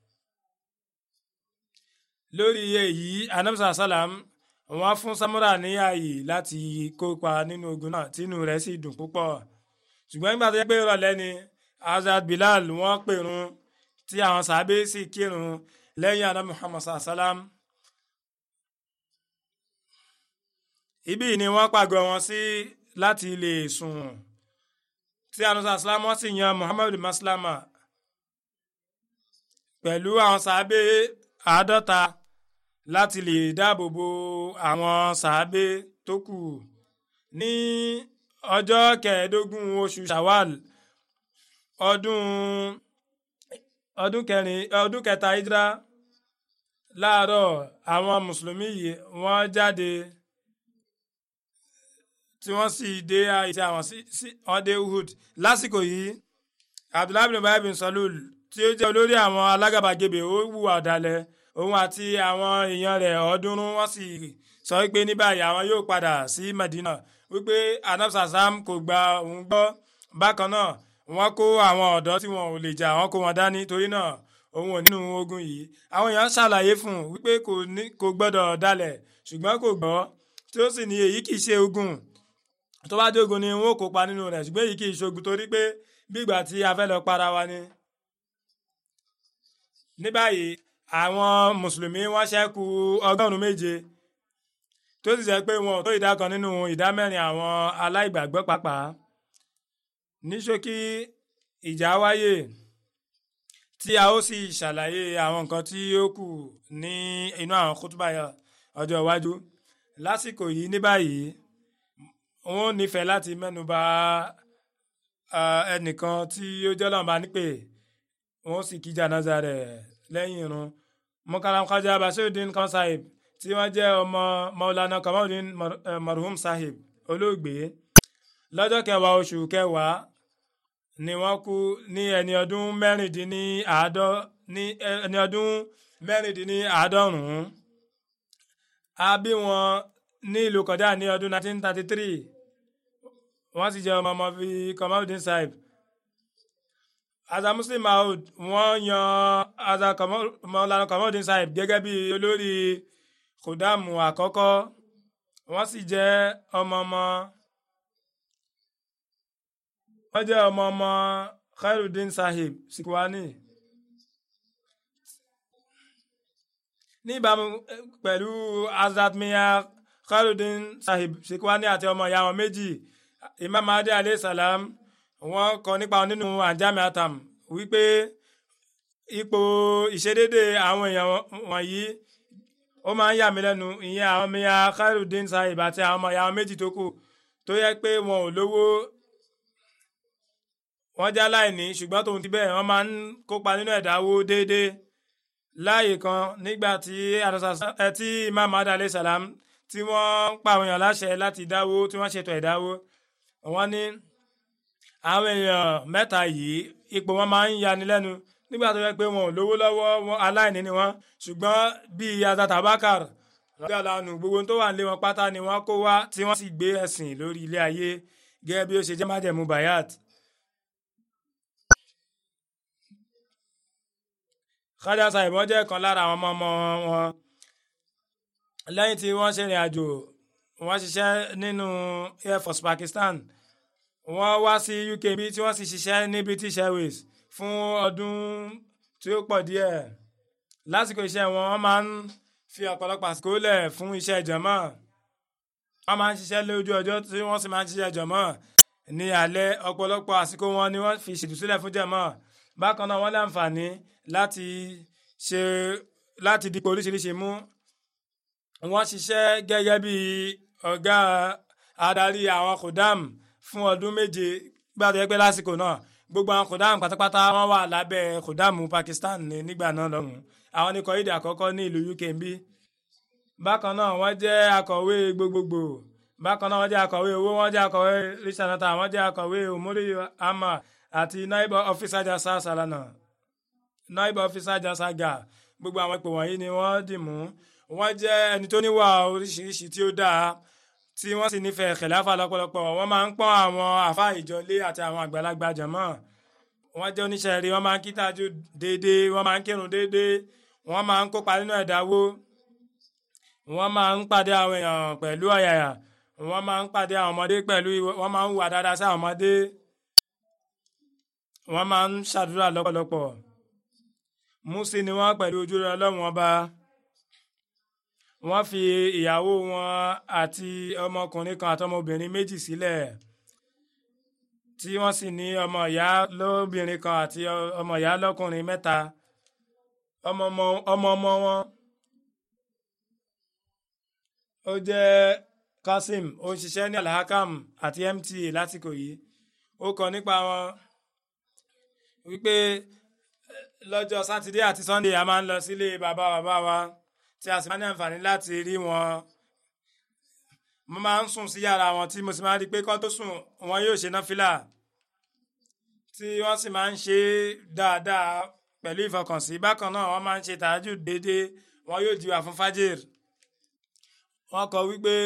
lórí èyí anamsa salam wọ́n fún Samura ní ààyè láti kópa nínú ogun náà tínú rẹ̀ sì dùn púpọ̀ ṣùgbọ́n nígbà tó yẹ pé ìrọ̀lẹ́ ni Hazrat Bilal wọ́n pèrun tí àwọn sàábé sì kírun lẹ́yìn àná Muhammad salam ibí ni wọ́n pàgọ́ wọn sí láti lè sùn tí anusa salam wọ́n sì yan Muhammad maslama pẹ̀lú àwọn sàábé àádọ́ta láti lè dáàbò bo àwọn sàábé tó kù ní ọjọ́ kẹẹ̀ẹ́dógún oṣù Shawwal ọdún ọdún kẹrin ọdún kẹta hijra láàárọ̀ àwọn mùsùlùmí yìí wọ́n jáde tí wọ́n sì dé àyè tí àwọn sí wọ́n dé Uhud lásìkò yìí Abdullahi bin Ubay bin Salul tí ó jẹ́ olórí àwọn alágàbàgebè ó hùwà ọ̀dàlẹ̀ òun àti àwọn èèyàn rẹ̀ ọ̀ọ́dúnrún wọ́n sì sọ wípé ní báyìí àwọn yóò padà sí Medina wípé anabsa sam kò gba òun gbọ́ bákan náà wọ́n kó àwọn ọ̀dọ́ tí wọn ò lè jà wọ́n kó wọn dání torí náà òun ò nínú ogun yìí àwọn èèyàn ṣàlàyé fún un wípé kò ní kò gbọ́dọ̀ dalẹ̀ ṣùgbọ́n kò gbọ́ tí ó sì ní èyí kì í ṣe ogun tó bá dé ogun ni wọn ò kópa nínú rẹ̀ ṣùgbọ́n èyí kì í ṣogun torí pé bí ìgbà tí a fẹ́ lọ para wa ni. ní báyìí àwọn mùsùlùmí wọ́n ṣẹ́kù ọgọ́rùn-ún méje tó sì jẹ́ pé wọn ò tó ìdá kan nínú ìdá mẹ́rin àwọn aláìgbàgbọ́ pàápàá ní ṣókí ìjà wáyé tí a ó sì ṣàlàyé àwọn nǹkan tí ó kù ní inú àwọn kútùbà ọjọ́ iwájú lásìkò yìí ní báyìí wọn ò nífẹ̀ẹ́ láti mẹ́nuba ẹnìkan tí ó jẹ́ lọ́nba nípè wọn ó sì kí jànáza rẹ̀ lẹ́yìn irun mukaram khaja basiruddin kan sahib tí wọ́n jẹ́ ọmọ maulana kamaluddin marhum sahib olóògbé lọ́jọ́ kẹwàá oṣù kẹwàá ni wọ́n kú ní ẹni ọdún mẹ́rìndínláàádọ́ ní ẹni ọdún mẹ́rìndínláàádọ́rùn-ún a bí wọn ní ìlú kọjá ní ọdún 1933 wọ́n sì jẹ́ ọmọ ọmọ fi Kamaluddin Sahib aza Muslim Maud wọ́n yan aza Maulana Kamaluddin Sahib gẹ́gẹ́ bí olórí khudamu àkọ́kọ́ wọ́n sì jẹ́ ọmọ ọmọ wọ́n jẹ́ ọmọ ọmọ Khairuddin Sahib Sikwani ní ìbámu pẹ̀lú Hazrat Miya Khairuddin Sahib Sikwani àti ọmọ ìyá wọn méjì Imam Mahdi alayhi salam wọ́n kọ nípa wọn nínú Anjami Atam wípé ipò ìṣedédé àwọn èèyàn wọ̀nyí ó máa ń yà mí lẹ́nu ìyẹn àwọn Miya Khairuddin Sahib àti àwọn ọmọ ìyá wọn méjì tó kù tó yẹ pé wọn ò lówó wọ́n jẹ́ aláìní ṣùgbọ́n tòun ti bẹ́ẹ̀ wọ́n máa ń kópa nínú ẹ̀dáwó déédéé láàyè kan nígbà tí tí Imam Mahdi alayhi salam tí wọ́n ń pa àwọn èèyàn láṣẹ láti dáwó tí wọ́n ṣètò ẹ̀dáwó wọ́n ní àwọn èèyàn mẹ́ta yìí ipò wọn máa ń yani lẹ́nu nígbà tó yẹ pé wọn ò lówó lọ́wọ́ wọn aláìní ni wọ́n ṣùgbọ́n bíi Hazrat Abubakar lọ́jọ́ àlànà gbogbo tó wà nílé wọn pátá ni wọ́n kó wá tí wọ́n sì gbé ẹ̀sìn lórí ilé ayé gẹ́gẹ́ bí ó ṣe jẹ́ májẹ̀mú bayat. Khaja Sahib wọ́n jẹ́ kan lára àwọn ọmọ ọmọ wọn lẹ́yìn tí wọ́n ṣe ìrìn àjò wọ́n ṣiṣẹ́ nínú Air Force Pakistan wọ́n wá sí UK bí tí wọ́n sì ṣiṣẹ́ ní British Airways fún ọdún tí ó pọ̀ díẹ̀ lásìkò iṣẹ́ wọn wọ́n máa ń fi ọ̀pọ̀lọpọ̀ àsìkò lẹ̀ fún iṣẹ́ jọ̀mọ́ wọ́n máa ń ṣiṣẹ́ lójú ọjọ́ tí wọ́n sì máa ń ṣiṣẹ́ jọ̀mọ́ ní alẹ́ ọ̀pọ̀lọpọ̀ àsìkò wọn ni wọ́n fi ṣètùsílẹ̀ fún jọ̀mọ́ bákan náà wọ́n láǹfààní láti ṣe láti dípò oríṣiríṣi mú wọ́n ṣiṣẹ́ gẹ́gẹ́ bí ọ̀gá adarí àwọn kòdám fún ọdún méje gbàdọ̀ ẹgbẹ́ lásìkò náà gbogbo àwọn kòdám pátápátá wọ́n wà lábẹ́ kòdám Pakistan ní nígbà náà lọ́hùn àwọn ní kọ́ídà àkọ́kọ́ ní ìlú UK ń bí bákan náà wọ́n jẹ́ akọ̀wé gbogbogbò bákan náà wọ́n jẹ́ akọ̀wé owó wọ́n jẹ́ akọ̀wé richanata wọ́n jẹ́ akọ̀wé omori ama àti naibu officer jasa salana naibu officer jasa ga gbogbo àwọn ipò wọ̀nyí ni wọ́n dì mú wọ́n jẹ́ ẹni tó níwà oríṣiríṣi tí ó dáa tí wọ́n sì nífẹ̀ẹ́ kẹ̀láfà lọ́pọ̀lọpọ̀ wọ́n máa ń pọ́n àwọn àfáà ìjọlé àti àwọn àgbàlagbà jàmọ́ wọ́n jẹ́ oníṣẹ́ rí wọ́n máa ń kí tájú déédéé wọ́n máa ń kírun déédéé wọ́n máa ń kópa nínú ẹ̀dáwó wọ́n máa ń pàdé àwọn èèyàn pẹ̀lú ọ̀yàyà wọ́n máa ń pàdé àwọn ọmọdé pẹ̀lú wọ́n máa ń hùwà dáadáa sí àwọn ọmọdé wọ́n máa ń ṣàdúrà lọ́pọ̀lọpọ̀ músí ni wọ́n pẹ̀lú ojú rẹ ọlọ́run ọba wọ́n fi ìyàwó wọn àti ọmọkùnrin kan àti ọmọbìnrin méjì sílẹ̀ tí wọ́n sì ní ọmọ ìyá lóbìnrin kan àti ọmọ ìyá lọ́kùnrin mẹ́ta ọmọ ọmọ wọn ó jẹ́ Kasim ó ń ṣiṣẹ́ ní Alhakam àti MTA lásìkò yìí ó kọ nípa wọn wípé lọ́jọ́ sátidé àti sunday a máa ń lọ sílé bàbá bàbá wa tí a sì máa ní àǹfààní láti rí wọn mo máa ń sùn sí yàrá wọn tí mo sì máa rí i pé kán tó sùn wọn yóò ṣe náfìlà tí wọ́n sì máa ń ṣe dáadáa pẹ̀lú ìfọkànsí bákan náà wọ́n máa ń ṣe tàájù déédéé wọn yóò jíwà fún fájìr wọ́n kọ wípé.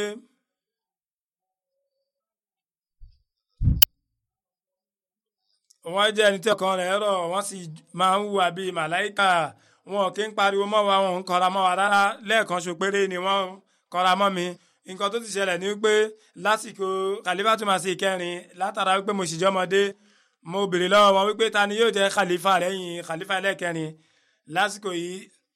wọ́n jẹ́ ẹni tí ọkàn rẹ̀ rọ̀ wọ́n sì máa ń hùwà bíi màláìkà wọn kì í pariwo mọ́ wa wọn ń kọra mọ́ wa rárá lẹ́ẹ̀kan ṣo péré ni wọ́n kọra mọ́ mi nǹkan tó ti ṣẹlẹ̀ ni wípé lásìkò khalifa tó máa ṣe ìkẹrin látara wípé mo sì jẹ́ ọmọdé mo béèrè lọ́wọ́ wọn wípé ta ni yóò jẹ́ khalifa lẹ́yìn khalifa ẹlẹ́kẹrin lásìkò yìí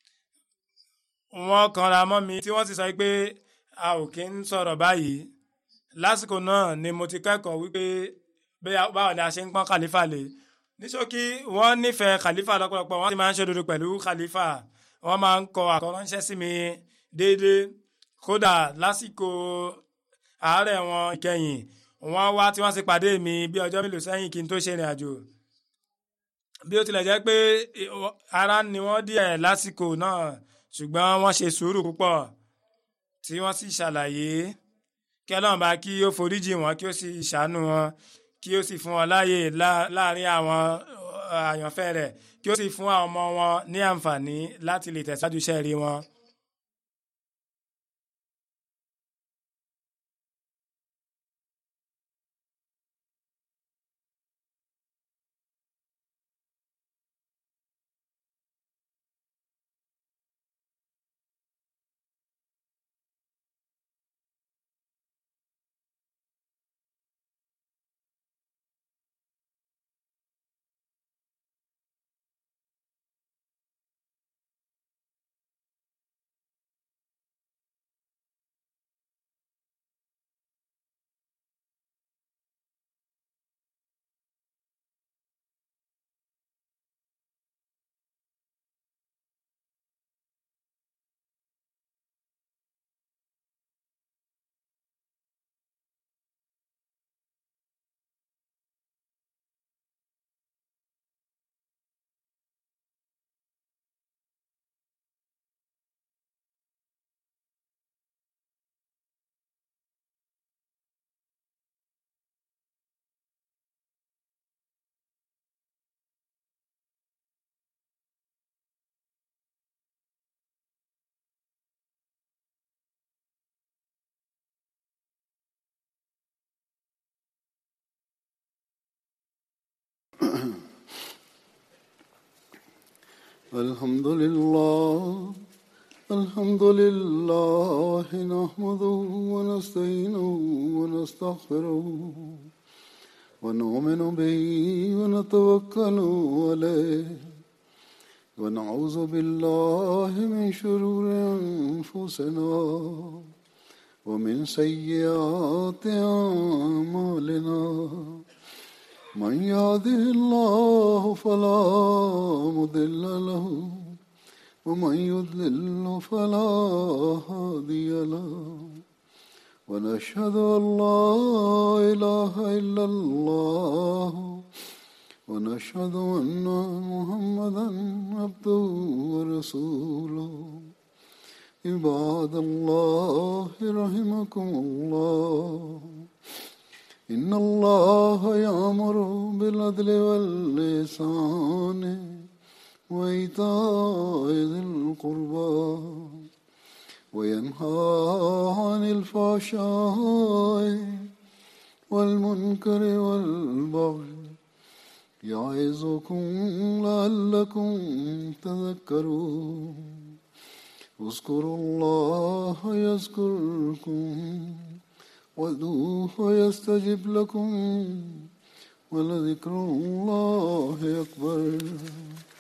wọ́n kanra mọ́ mi tí wọ́n sì sọ pé a ò kí ń sọ̀rọ̀ báyìí lásìkò náà ni mo ti kẹ́kọ̀ọ́ wípé báwo ni a ṣe ń pọ́n khalifa lé ní ṣókí wọ́n nífẹ̀ẹ́ khalifa lọ́pọ̀lọpọ̀ wọ́n sì máa ń ṣòdodo pẹ̀lú khalifa wọ́n máa ń kọ àkọ́ránṣẹ́ sí mi déédéé kódà lásìkò àárẹ̀ wọn ìkẹyìn wọ́n wá tí wọ́n sì pàdé mi bí ọjọ́ mélòó sẹ́yìn kí n tó ṣe ìrìn àjò bí ó tilẹ̀ jẹ́ pé ara ni wọ́n díẹ̀ lásìkò náà ṣùgbọ́n wọ́n ṣe sùúrù púpọ̀ tí wọ́n sì ṣàlàyé kí ọlọ́run bá kí ó foríjì wọn kí ó sì ṣàánú wọn kí ó sì fún wọn láàyè láàrin àwọn àyànfẹ́ rẹ̀ kí ó sì fún àwọn ọmọ wọn ní àǹfààní láti lè tẹ̀síwájú iṣẹ́ rí wọn. الحمد لله الحمد لله نحمده ونستعينه ونستغفره ونؤمن به ونتوكل عليه ونعوذ بالله من شرور أنفسنا ومن سيئات أعمالنا من يهده الله فلا مضل له ومن يضلل فلا هادي له ونشهد ان لا اله الا الله ونشهد ان محمدا عبده ورسوله عباد الله رحمكم الله إن الله يأمر بالعدل واللسان وإيتاء ذي القربى وينهى عن الفحشاء والمنكر والبغي يعظكم لعلكم تذكرون اذكروا الله يذكركم وادعوه يستجب لكم ولذكر الله أكبر